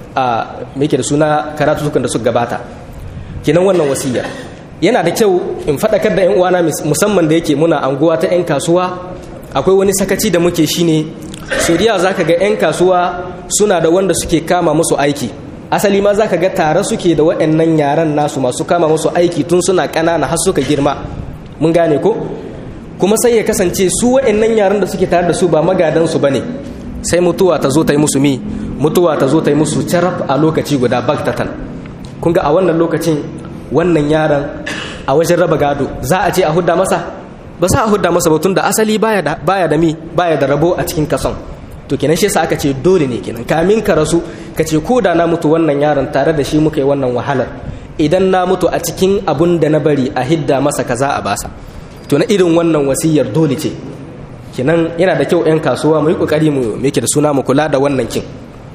a me da suna karatutukan da suka gabata kenan wannan wasiya yana da kyau in faɗakar da 'yan uwana musamman da yake muna anguwa ta 'yan kasuwa akwai wani sakaci da muke shine suriya za ka ga 'yan kasuwa suna da wanda suke kama musu aiki asali ma za ka ga tare suke da waɗannan yaran nasu masu kama musu aiki tun suna ƙanana har suka girma mun gane ko kuma sai ya kasance su waɗannan yaran da suke tare da su ba magadansu ba ne sai mutuwa ta zo ta yi musu mi mutuwa ta zo ta yi musu carab a lokaci guda baktatan kun ga a wannan lokacin wannan yaron a wajen raba gado za a ce a hudda masa ba sa a hudda masa ba tun da asali baya da baya da mi baya da rabo a cikin kason to kenan shi yasa aka ce dole ne kenan kamin ka rasu ka ce ko da na mutu wannan yaron tare da shi muka yi wannan wahalar idan na mutu a cikin abun da na bari a hidda masa kaza a basa to na irin wannan wasiyar dole ce kenan yana da kyau 'yan kasuwa mu yi kokari mu yake da suna mu kula da wannan kin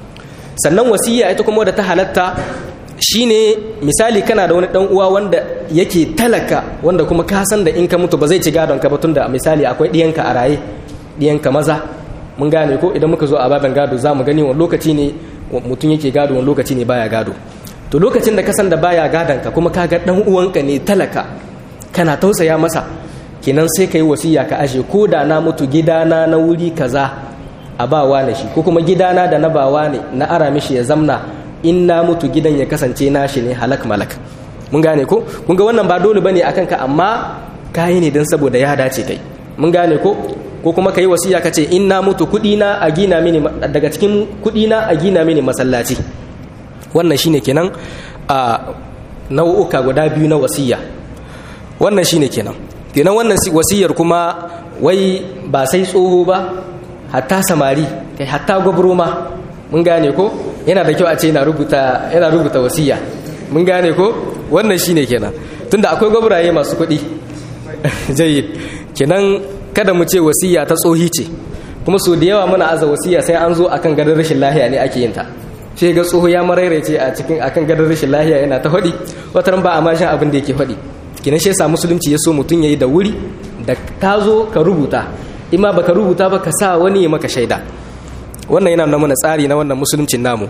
sannan wasiya ita kuma da ta halatta shine misali kana da wani dan uwa wanda yake talaka wanda kuma ka san da in ka mutu ba zai ci gadon ka ba tunda misali akwai diyanka a raye diyanka maza mun gane ko idan muka zo a baban gado za mu gani wani lokaci ne mutum yake gado wani lokaci ne baya gado to lokacin da ka san da baya gadon ka kuma ka ga dan uwanka ne talaka kana tausaya masa kenan sai ka yi wasiya ka ashe ko da na mutu gidana na wuri kaza a bawa na shi ko kuma gidana da na bawa ne na ara mishi ya zamna in na mutu gidan ya kasance nashi ne halak malak mun gane ko kun ga wannan ba dole bane akan ka amma kayi ne don saboda ya dace kai mun gane ko ko kuma ka yi wasiya ka ce in na mutu kuɗi na a gina mini daga cikin kuɗi na a gina mini masallaci wannan shine kenan a nau'uka guda biyu na wasiya wannan shine kenan kenan wannan wasiyar kuma wai ba sai tsoho ba hatta samari kai hatta gwabro ma mun gane ko yana da kyau a ce yana rubuta yana rubuta wasiya mun gane ko wannan shine kenan tunda akwai gwabraye masu kuɗi jayyid kenan kada mu ce wasiya ta tsohi ce kuma so da yawa muna aza wasiya sai an zo akan gadon rashin lahiya ne ake yin ta sai ga tsoho ya maraice a cikin akan gadon rashin lahiya yana ta faɗi wataran ba a ma shan abin da yake faɗi kenan shi yasa musulunci ya so mutum yayi da wuri da ka zo ka rubuta in ma baka rubuta ba ka sa wani ya maka shaida wannan yana nuna mana tsari na wannan musuluncin namu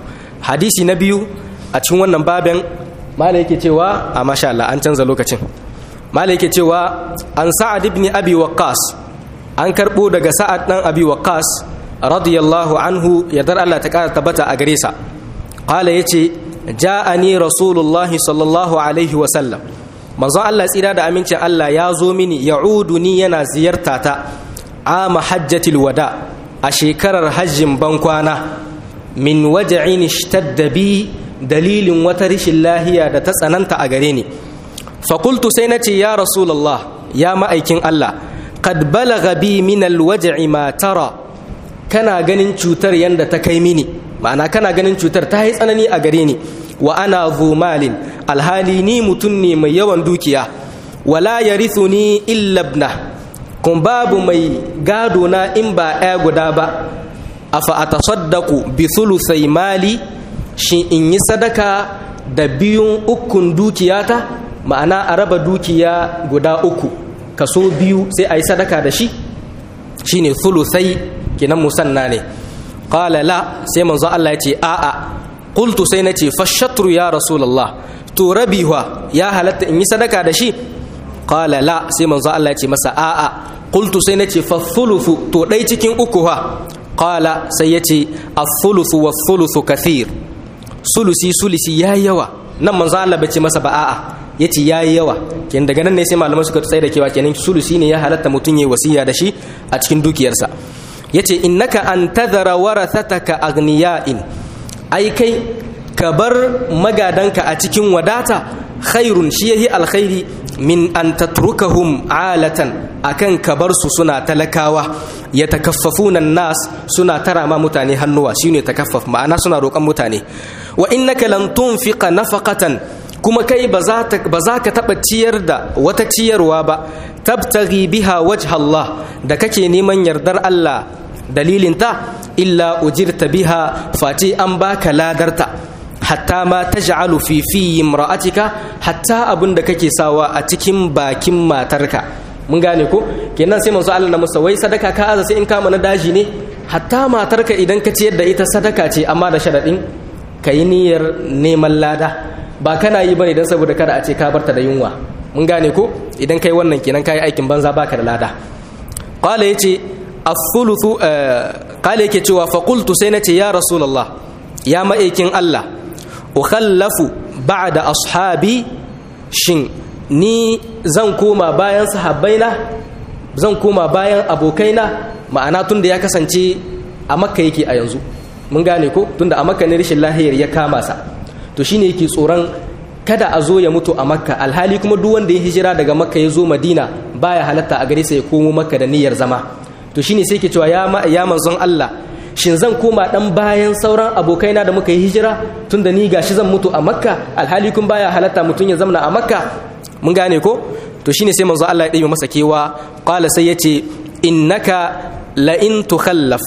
hadisi na biyu a cikin wannan babin mala yake cewa a masha Allah an canza lokacin mala yake cewa an sa'ad ibn abi waqqas an karbo daga sa'ad dan abi waqqas radiyallahu anhu yadar Allah ta kara tabbata a gare sa qala yace ja'ani rasulullahi sallallahu alaihi wa sallam manzon Allah tsira da amincin Allah ya zo mini ya'uduni yana ziyarta ta ama hajjatil wada a shekarar hajjin bankwana min waja'in ishtadda bi dalilin wata rishin lahiya da ta tsananta a gare ni fakultu sai na ce ya rasulallah ya ma'aikin Allah kad balaga bi min alwaj'i ma tara kana ganin cutar yanda ta kai mini ma'ana kana ganin cutar ta yi tsanani a gare ni wa ana malin alhali ni mutum ne mai yawan dukiya wala yarithuni illa ibna kun babu mai gado na in ba ɗaya guda ba afa atasaddaqu bi thuluthai mali shi in yi sadaka da biyun ukun dukiyata ma'ana a raba dukiya guda uku kaso biyu sai a yi sadaka da shi shine thuluthai kinan musanna ne qala la sai manzo Allah ya ce a'a qultu sai na ce fashatru ya rasulullah to rabiwa ya halatta in yi sadaka da shi qala la sai manzo Allah ya ce masa a'a qultu sai na ce fa thuluthu to dai cikin uku ha qala sai ya ce as-thuluthu was-thuluthu kathir sulusi sulisi yayi yawa nan manzo Allah bai ce masa ba a'a yace yayi yawa ken daga nan ne sai malaman suka tsaye da kewa kenan sulusi ne ya halatta mutun yayi wasiya da shi a cikin dukiyarsa yace innaka an tadhara warathataka aghniya'in ai kai ka bar magadanka a cikin wadata khairun shi yahi alkhairi min an tatrukahum alatan akan ka bar su suna talakawa yatakaffafuna nas suna tara ma mutane hannuwa shine takaffaf ma'ana suna roƙon mutane wa innaka lan tunfiqa nafaqatan kuma kai ba za ka taɓa ciyar da wata ciyarwa ba tabtaghi biha wajha Allah da kake neman yardar Allah dalilinta illa ujirta biha face an baka ladarta hatta ma taj'alu fi fi imra'atika hatta abin da kake sawa a cikin bakin matarka mun gane ko kenan sai manzo Allah na musa wai sadaka ka aza sai in kama na daji ne hatta matarka idan ka ciyar da ita sadaka ce amma da sharadin kayi niyyar neman lada ba kana yi bane dan saboda kada a ce ka barta da yunwa mun gane ko idan kai wannan kenan kai aikin banza baka da lada qala yace as-thuluthu qala yake cewa fa qultu sai nace ya rasulullah ya ma'aikin Allah ukhallafu ba'da ashabi shin ni zan koma bayan sahabbaina zan koma bayan abokaina ma'ana tunda ya kasance a makka yake a yanzu mun gane ko tunda a makka ne rashin lahiyar ya kama sa to shine yake tsoron kada a zo ya mutu a makka alhali kuma duk wanda ya hijira daga makka ya zo madina baya halatta a gare sa ya komo makka da niyyar zama to shine sai ke cewa ya ya manzon Allah shin zan koma dan bayan sauran abokaina da muka yi hijira tunda ni gashi zan mutu a makka alhali kun baya halatta mutun ya zamna a makka mun gane ko to shine sai manzon Allah ya ɗebe masa kewa qala sai yace innaka la in tukhallaf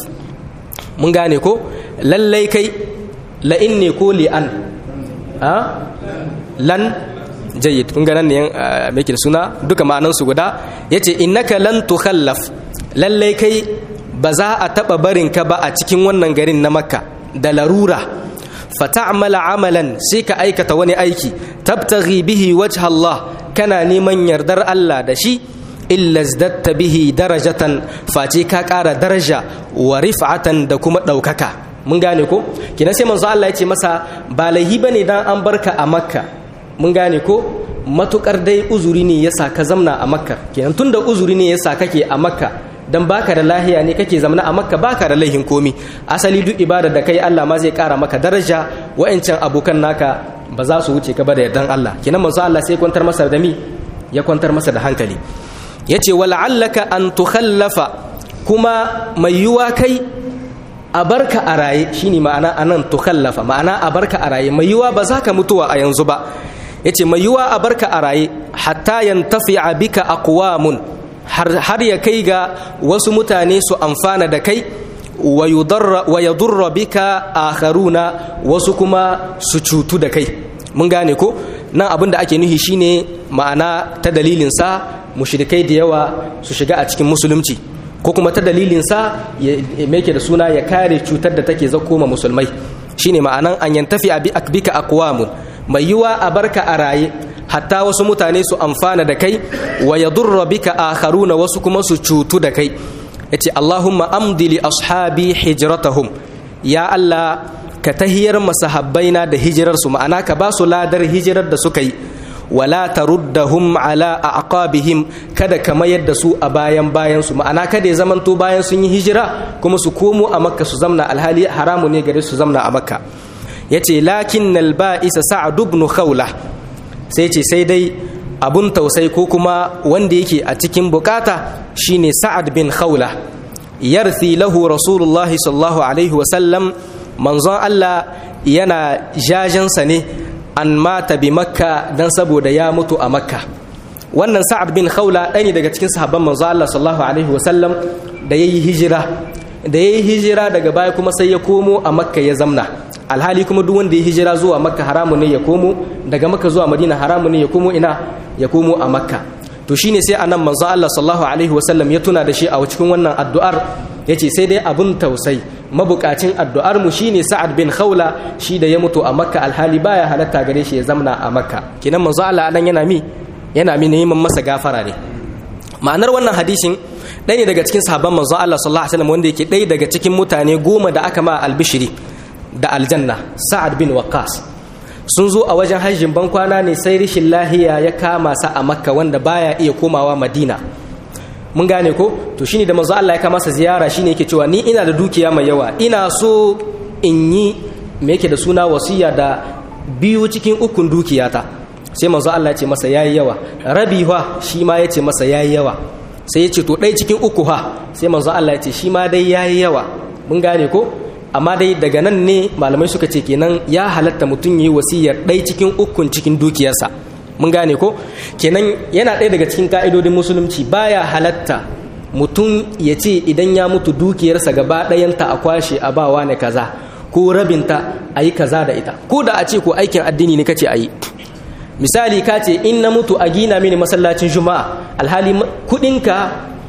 mun gane ko lallai kai la in ne ko li an ha lan jayyid kun ga nan ne me suna duka ma'anan su guda yace innaka lan tukhallaf lallai kai ba za a taɓa barinka ba a cikin wannan garin na makka da larura fata'amala amalan sai ka aikata wani aiki tabtaghi bihi wajha Allah kana neman yardar Allah da shi illa zdatta bihi darajatan face ka ƙara daraja wa rif'atan da kuma ɗaukaka mun gane ko kina sai manzo Allah ya ce masa ba laihi bane dan an barka a makka mun gane ko matukar dai uzuri ne yasa ka zamna a makka kenan tunda uzuri ne yasa kake a makka dan baka da lahiya ne kake zamana a makka baka da laihin komi asali duk ibada da kai Allah ma zai kara maka daraja wa'ancan abokan naka ba za su wuce ka ba da yardan Allah kenan manzo Allah sai kwantar masa da mi ya kwantar masa da hankali yace wala'allaka an tukhallafa kuma mai yuwa kai a barka a raye shine ma'ana anan tukhallafa ma'ana a barka a raye mai yuwa ba za ka mutuwa a yanzu ba yace mai yuwa a barka a raye hatta yantafi'a bika aqwamun har ya kai ga wasu mutane su amfana da kai wa yadurra bika akharuna wasu kuma su cutu da kai mun gane ko nan abin da ake nuhi shine ma'ana ta dalilinsa mushrikai da yawa su shiga a cikin musulunci ko kuma ta dalilinsa ya meke da suna ya kare cutar da take zakko ma musulmai shine ma'anan an yantafi abi akbika aqwamun mai yiwa a barka a raye hatta wasu mutane su amfana da kai wa yadurra bika akharuna wasu kuma su cutu da kai yace Allahumma amdi li ashabi hijratahum ya Allah ka tahiyar masahabbaina da hijirar su ma'ana ka ba su ladar hijirar da suka yi wala taruddahum ala aqabihim kada ka mayar da su a bayan bayan su ma'ana kada ya zamanto bayan sun yi hijira kuma su komo a makka su zamna alhali haramu ne gare su zamna a makka yace lakin ba'isa sa'ad ibn khawla sai ce sai dai abun tausai ko kuma wanda yake a cikin bukata shine sa'ad bin khawla yarthi lahu rasulullahi sallallahu alaihi wa sallam manzon Allah yana jajansa ne an mata bi makka dan saboda ya mutu a makka wannan sa'ad bin khawla ɗaya ne daga cikin sahabban manzon Allah sallallahu alaihi wa sallam da yayi hijira da yayi hijira daga baya kuma sai ya komo a makka ya zamna alhali kuma duk wanda ya hijira zuwa makka haramu ne ya komo daga makka zuwa madina haramu ne ya komo ina ya komo a makka to shine sai anan manzo Allah sallallahu alaihi wasallam ya tuna da shi a cikin wannan addu'ar yace sai dai abun tausai mabukacin addu'ar mu shine Sa'ad bin Khawla shi da ya mutu a makka alhali baya halatta gare shi ya zamna a makka kinan manzo Allah anan yana mi yana mi neman masa gafara ne ma'anar wannan hadisin ɗaya ne daga cikin sahabban manzo Allah sallallahu alaihi wasallam wanda yake ɗaya daga cikin mutane goma da aka ma albishiri da aljanna sa'ad bin waqas sun zo a wajen hajjin ban kwana ne sai rishin lahiya ya kama sa a makka wanda baya iya komawa madina mun gane ko to shine da manzo Allah ya kama sa ziyara shine yake cewa ni ina da dukiya mai yawa ina so in yi me yake da suna wasiya da biyu cikin ukun dukiyata sai manzo Allah ya ce masa yayi yawa rabi fa shi ma ya ce masa yayi yawa sai ya ce to ɗaya cikin uku ha sai manzo Allah ya ce shi ma dai yayi yawa mun gane ko amma dai daga nan ne malamai suka ce kenan ya halatta mutum yi wasiyar ɗai cikin ukun cikin dukiyarsa mun gane ko kenan yana ɗaya daga cikin ka'idodin musulunci baya halatta mutum ya ce idan ya mutu dukiyarsa gaba ɗayanta a kwashe a bawa ne kaza ko rabinta a yi kaza da ita ko da a ce ko aikin addini ne kace a yi misali ka ce in na mutu a gina mini masallacin juma'a alhali kuɗinka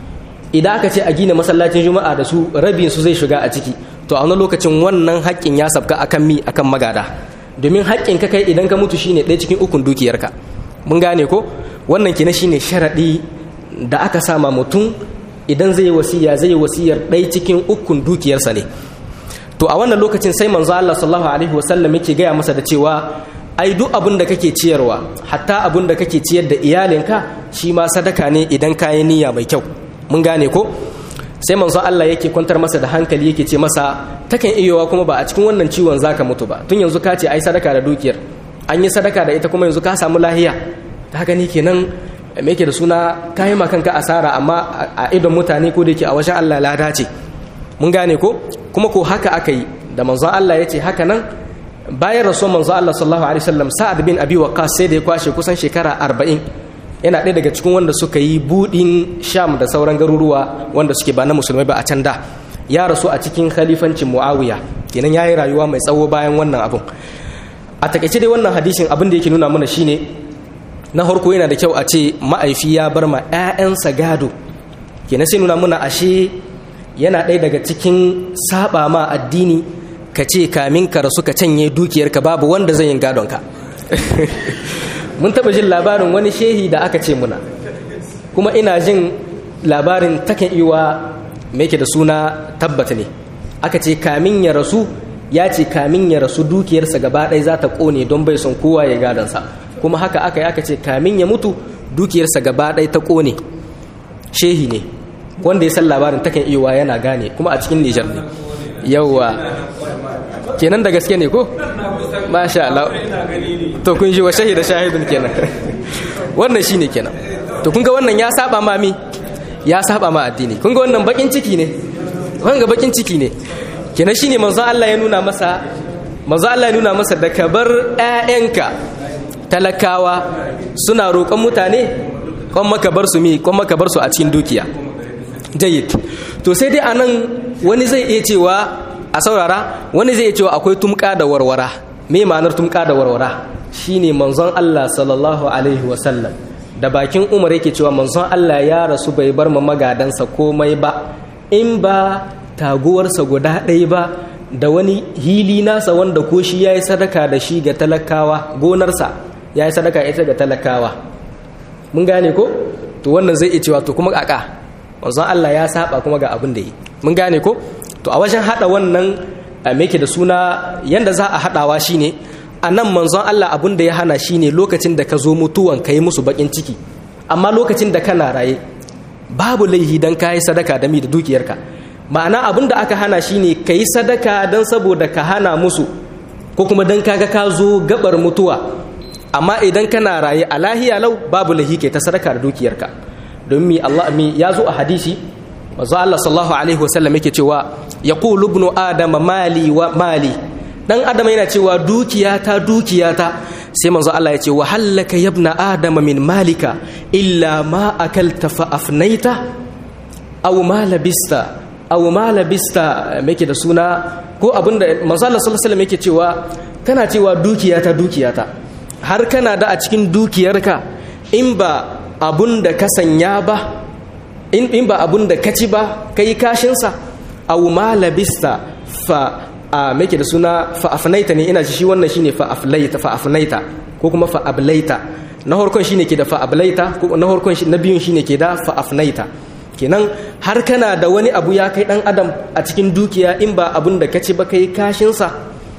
idan aka ce a gina masallacin juma'a da su rabin su zai shiga a ciki to a wani lokacin wannan haƙƙin ya sabka akan mi akan magada domin haƙƙin ka kai idan ka mutu shine ɗaya cikin ukun dukiyarka mun gane ko wannan kina shine sharaɗi da aka sama mutum idan zai yi wasiya zai yi wasiyar ɗaya cikin ukun dukiyarsa ne to a wannan lokacin sai manzo Allah sallallahu alaihi wasallam yake gaya masa da cewa ai duk abin da kake ciyarwa hatta abin da kake ciyar da iyalinka shi ma sadaka ne idan ka yi niyya mai kyau mun gane ko sai manzo Allah yake kwantar masa da hankali yake ce masa takan iyowa kuma ba a cikin wannan ciwon zaka mutu ba tun yanzu ka ce ai sadaka da dukiyar an yi sadaka da ita kuma yanzu ka samu lahiya ta haka ni kenan me yake da suna kayi ma kanka asara amma a idon mutane ko da yake a wajen Allah lada ce mun gane ko kuma ko haka aka yi da manzo Allah ya ce haka nan bayan rasuwar manzo Allah sallallahu alaihi wasallam Sa'ad bin Abi Waqqas sai da ya kwashe kusan shekara 40 yana ɗaya daga cikin wanda suka yi budin Sham da sauran garuruwa wanda suke ba na musulmai ba a can da ya rasu a cikin khalifancin Muawiya kenan yayi rayuwa mai tsawo bayan wannan abun a takaice dai wannan hadisin abin da yake nuna mana shine na harko yana da kyau a ce ma'aifi ya bar ma 'ya'yansa gado kenan sai nuna mana ashe yana ɗaya daga cikin saba ma addini ka ce kamin ka rasu ka canye dukiyarka babu wanda zai yin gadonka mun taɓa jin labarin wani shehi da aka ce muna kuma ina jin labarin takan iwa mai ke da suna tabbata ne aka ce kamin ya rasu ya ce kamin ya rasu dukiyarsa gaba ɗaya za ta ƙone don bai son kowa ya gadonsa kuma haka aka yi aka ce kamin ya mutu dukiyarsa gaba ɗaya ta ƙone shehi ne wanda ya san labarin takan iwa yana gane kuma a cikin nijar ne yauwa kenan da gaske ne ko masha Allah to kun ji wa shahida shahidun kenan wannan shine kenan to kun ga wannan ya saba ma mi ya saba ma addini kun ga wannan bakin ciki ne kun ga bakin ciki ne kenan shine manzon Allah ya nuna masa manzon Allah ya nuna masa da ka bar ƴaƴanka talakawa suna roƙon mutane kon maka bar su mi kon maka bar su a cikin dukiya jayyid to sai dai anan wani zai iya cewa a saurara wani zai iya cewa akwai tumka da warwara me ma'anar tumka da warwara shine manzon Allah sallallahu alaihi wasallam da bakin Umar yake cewa manzon Allah ya rasu bai bar ma magadansa komai ba in ba taguwarsa guda ɗaya ba da wani hili nasa wanda ko shi yayi sadaka da shi ga talakawa gonarsa yayi sadaka ita ga talakawa mun gane ko to wannan zai iya cewa to kuma kaka manzon Allah ya saba kuma ga abin da yi mun gane ko to a wajen hada wannan me yake da suna yanda za a hadawa shine a nan manzon Allah abin da ya hana shine lokacin da ka zo mutuwan ka yi musu bakin ciki amma lokacin da kana raye babu laihi dan ka yi sadaka da mi da dukiyarka ma'ana abin da aka hana shine ka yi sadaka don saboda ka hana musu ko kuma don kaga ka zo gabar mutuwa amma idan kana raye a lahiya lau babu laihi ke ta sadaka da dukiyarka don mi Allah mi ya zo a hadisi manzo Allah sallallahu alaihi wasallam yake cewa yaqulu ibnu adama mali wa mali dan adam yana cewa dukiyata dukiyata sai manzo Allah ya ce wa hallaka yabna adama min malika illa ma akalta fa afnaita aw ma labista aw ma labista yake da suna ko abinda manzo Allah sallallahu alaihi wasallam yake cewa kana cewa dukiyata dukiyata har kana da a cikin dukiyarka in ba abun da ka sanya ba in ba abun da ka ci ba kai kashinsa aw ma labista fa a make da suna fa'afnaita ne ina ji shi wannan shine fa'aflaita fa'afnaita ko kuma fa'ablaita na harkon shine ke da fa'ablaita ko na harkon na biyun shine ke da fa'afnaita kenan har kana da wani abu ya kai dan adam a cikin dukiya in ba abun da kaci ba kai kashin sa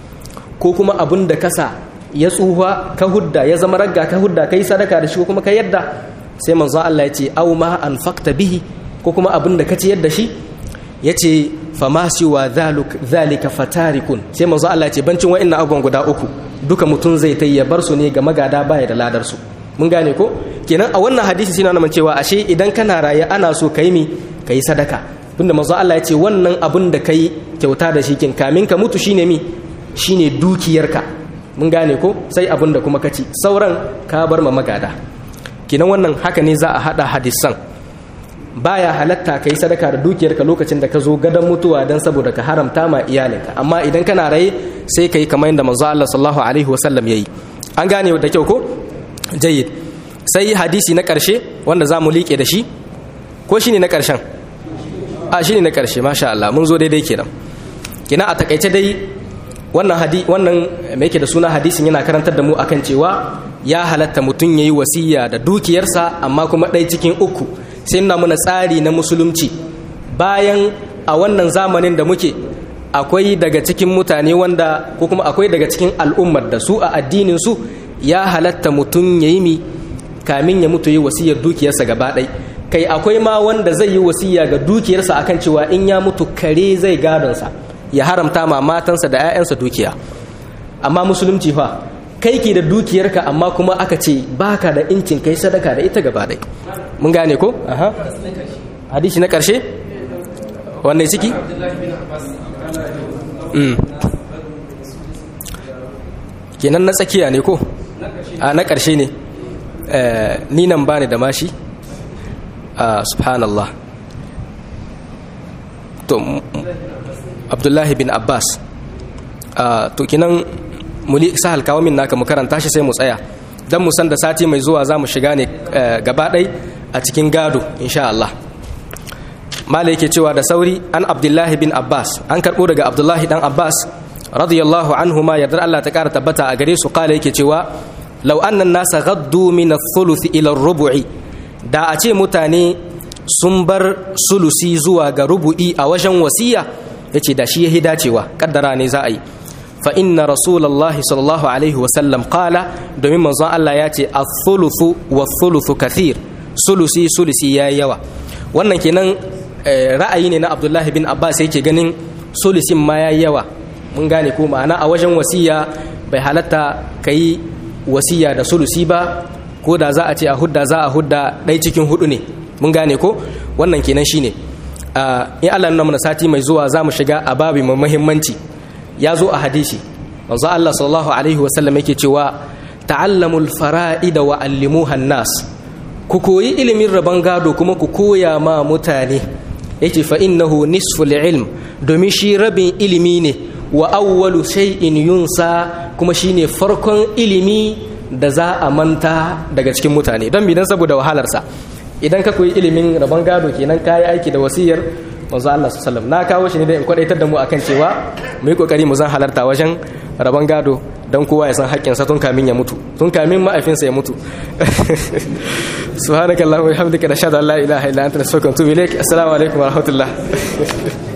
ko kuma abun da kasa ya tsuha ka hudda ya zama ragga ka hudda kai sadaka da shi ko kuma ka yadda sai manzo Allah ya ce aw ma anfaqta bihi ko kuma abun da kaci yadda shi yace fama siwa zalika fatarikun sai manzo Allah ce bancin wa'annan abubuwan guda uku duka mutum zai ta ya bar su ne ga magada baya da ladar su mun gane ko kenan a wannan hadisi suna nuna cewa ashe idan kana raye ana so kai mi kai sadaka tunda manzo Allah ya ce wannan abun da kai kyauta da shi kin kamin ka mutu shine mi shine dukiyarka mun gane ko sai abun da kuma kaci sauran ka bar ma magada kenan wannan haka ne za a hada hadisan baya halatta kai sadaka da dukiyarka lokacin da ka zo gadon mutuwa don saboda ka haramta ma iyalinka amma idan kana raye sai kai kamar yadda manzo Allah sallallahu alaihi wasallam yayi an gane da kyau ko jayyid sai hadisi na karshe wanda zamu liƙe da shi ko shine na karshen a shine na karshe masha Allah mun zo daidai kenan kina a takaice dai wannan hadi wannan me yake da suna hadisin yana karantar da mu akan cewa ya halatta mutum yayi wasiya da dukiyarsa amma kuma ɗaya cikin uku sai nuna muna tsari na musulunci bayan a wannan zamanin da muke akwai daga cikin mutane wanda ko kuma akwai daga cikin al'ummar da su a addinin su ya halatta mutum ya yi mi kamin ya mutu yi wasiyar dukiyarsa gaba ɗai kai akwai ma wanda zai yi wasiya ga dukiyarsa akan cewa in ya mutu kare zai gadonsa ya haramta ma matansa da 'ya'yansa dukiya amma musulunci fa kai ke da dukiyarka amma kuma aka ce baka da incin kai sadaka da ita gaba ɗai mun gane ko aha hadisi na ƙarshe wanne ciki kenan na tsakiya ne ko a na ƙarshe ne ni nan bani da mashi a subhanallah to abdullahi bin abbas to kinan muli sahal kawo min naka mu karanta shi sai mu tsaya don mu san da sati mai zuwa za mu shiga ne gaba ɗai a cikin gado insha Allah mala yake cewa da sauri an abdullahi bin abbas an karɓo daga abdullahi dan abbas radiyallahu anhu ma yardar Allah ta ƙara tabbata a gare su kala yake cewa law annan nasa gaddu min ath-thuluth ila rubu'i da a ce mutane sun bar sulusi zuwa ga rubu'i a wajen wasiya yace da shi yahi dacewa kaddara ne za a yi fa inna rasulullahi sallallahu alaihi wa sallam qala domin manzon Allah ya ce ath-thuluthu wath-thuluthu kathir sulusi sulusi yayi yawa wannan kenan ra'ayi ne na Abdullahi bin Abbas yake ganin sulusin ma yayi yawa mun gane ko ma'ana a wajen wasiya bai halatta kai wasiya da sulusi ba ko da za a ce a hudda za a hudda ɗai cikin hudu ne mun gane ko wannan kenan shine in Allah nuna mana sati mai zuwa za mu shiga a babi mai muhimmanci ya zo a hadisi manzo Allah sallallahu alaihi wasallam yake cewa ta'allamul fara'ida wa allimuha nas ku koyi ilimin rabon gado kuma ku koya ma mutane yake fa innahu nisful ilm domin shi rabin ilimi ne wa awwalu shay'in yunsa kuma shine farkon ilimi da za a manta daga cikin mutane don bidan saboda wahalarsa idan ka koyi ilimin rabon gado kenan kayi aiki da wasiyar manzo Allah sallallahu na kawo shi ne da in kwadaitar da mu akan cewa mu yi kokari mu zan halarta wajen rabon gado dan kowa ya san haƙƙin sa tun kamin ya mutu tun kamin ma'aifinsa ya mutu subhanakallahumma wa bihamdika nashhadu an la ilaha illa anta nastaghfiruka wa atubu ilaik assalamu alaikum wa rahmatullah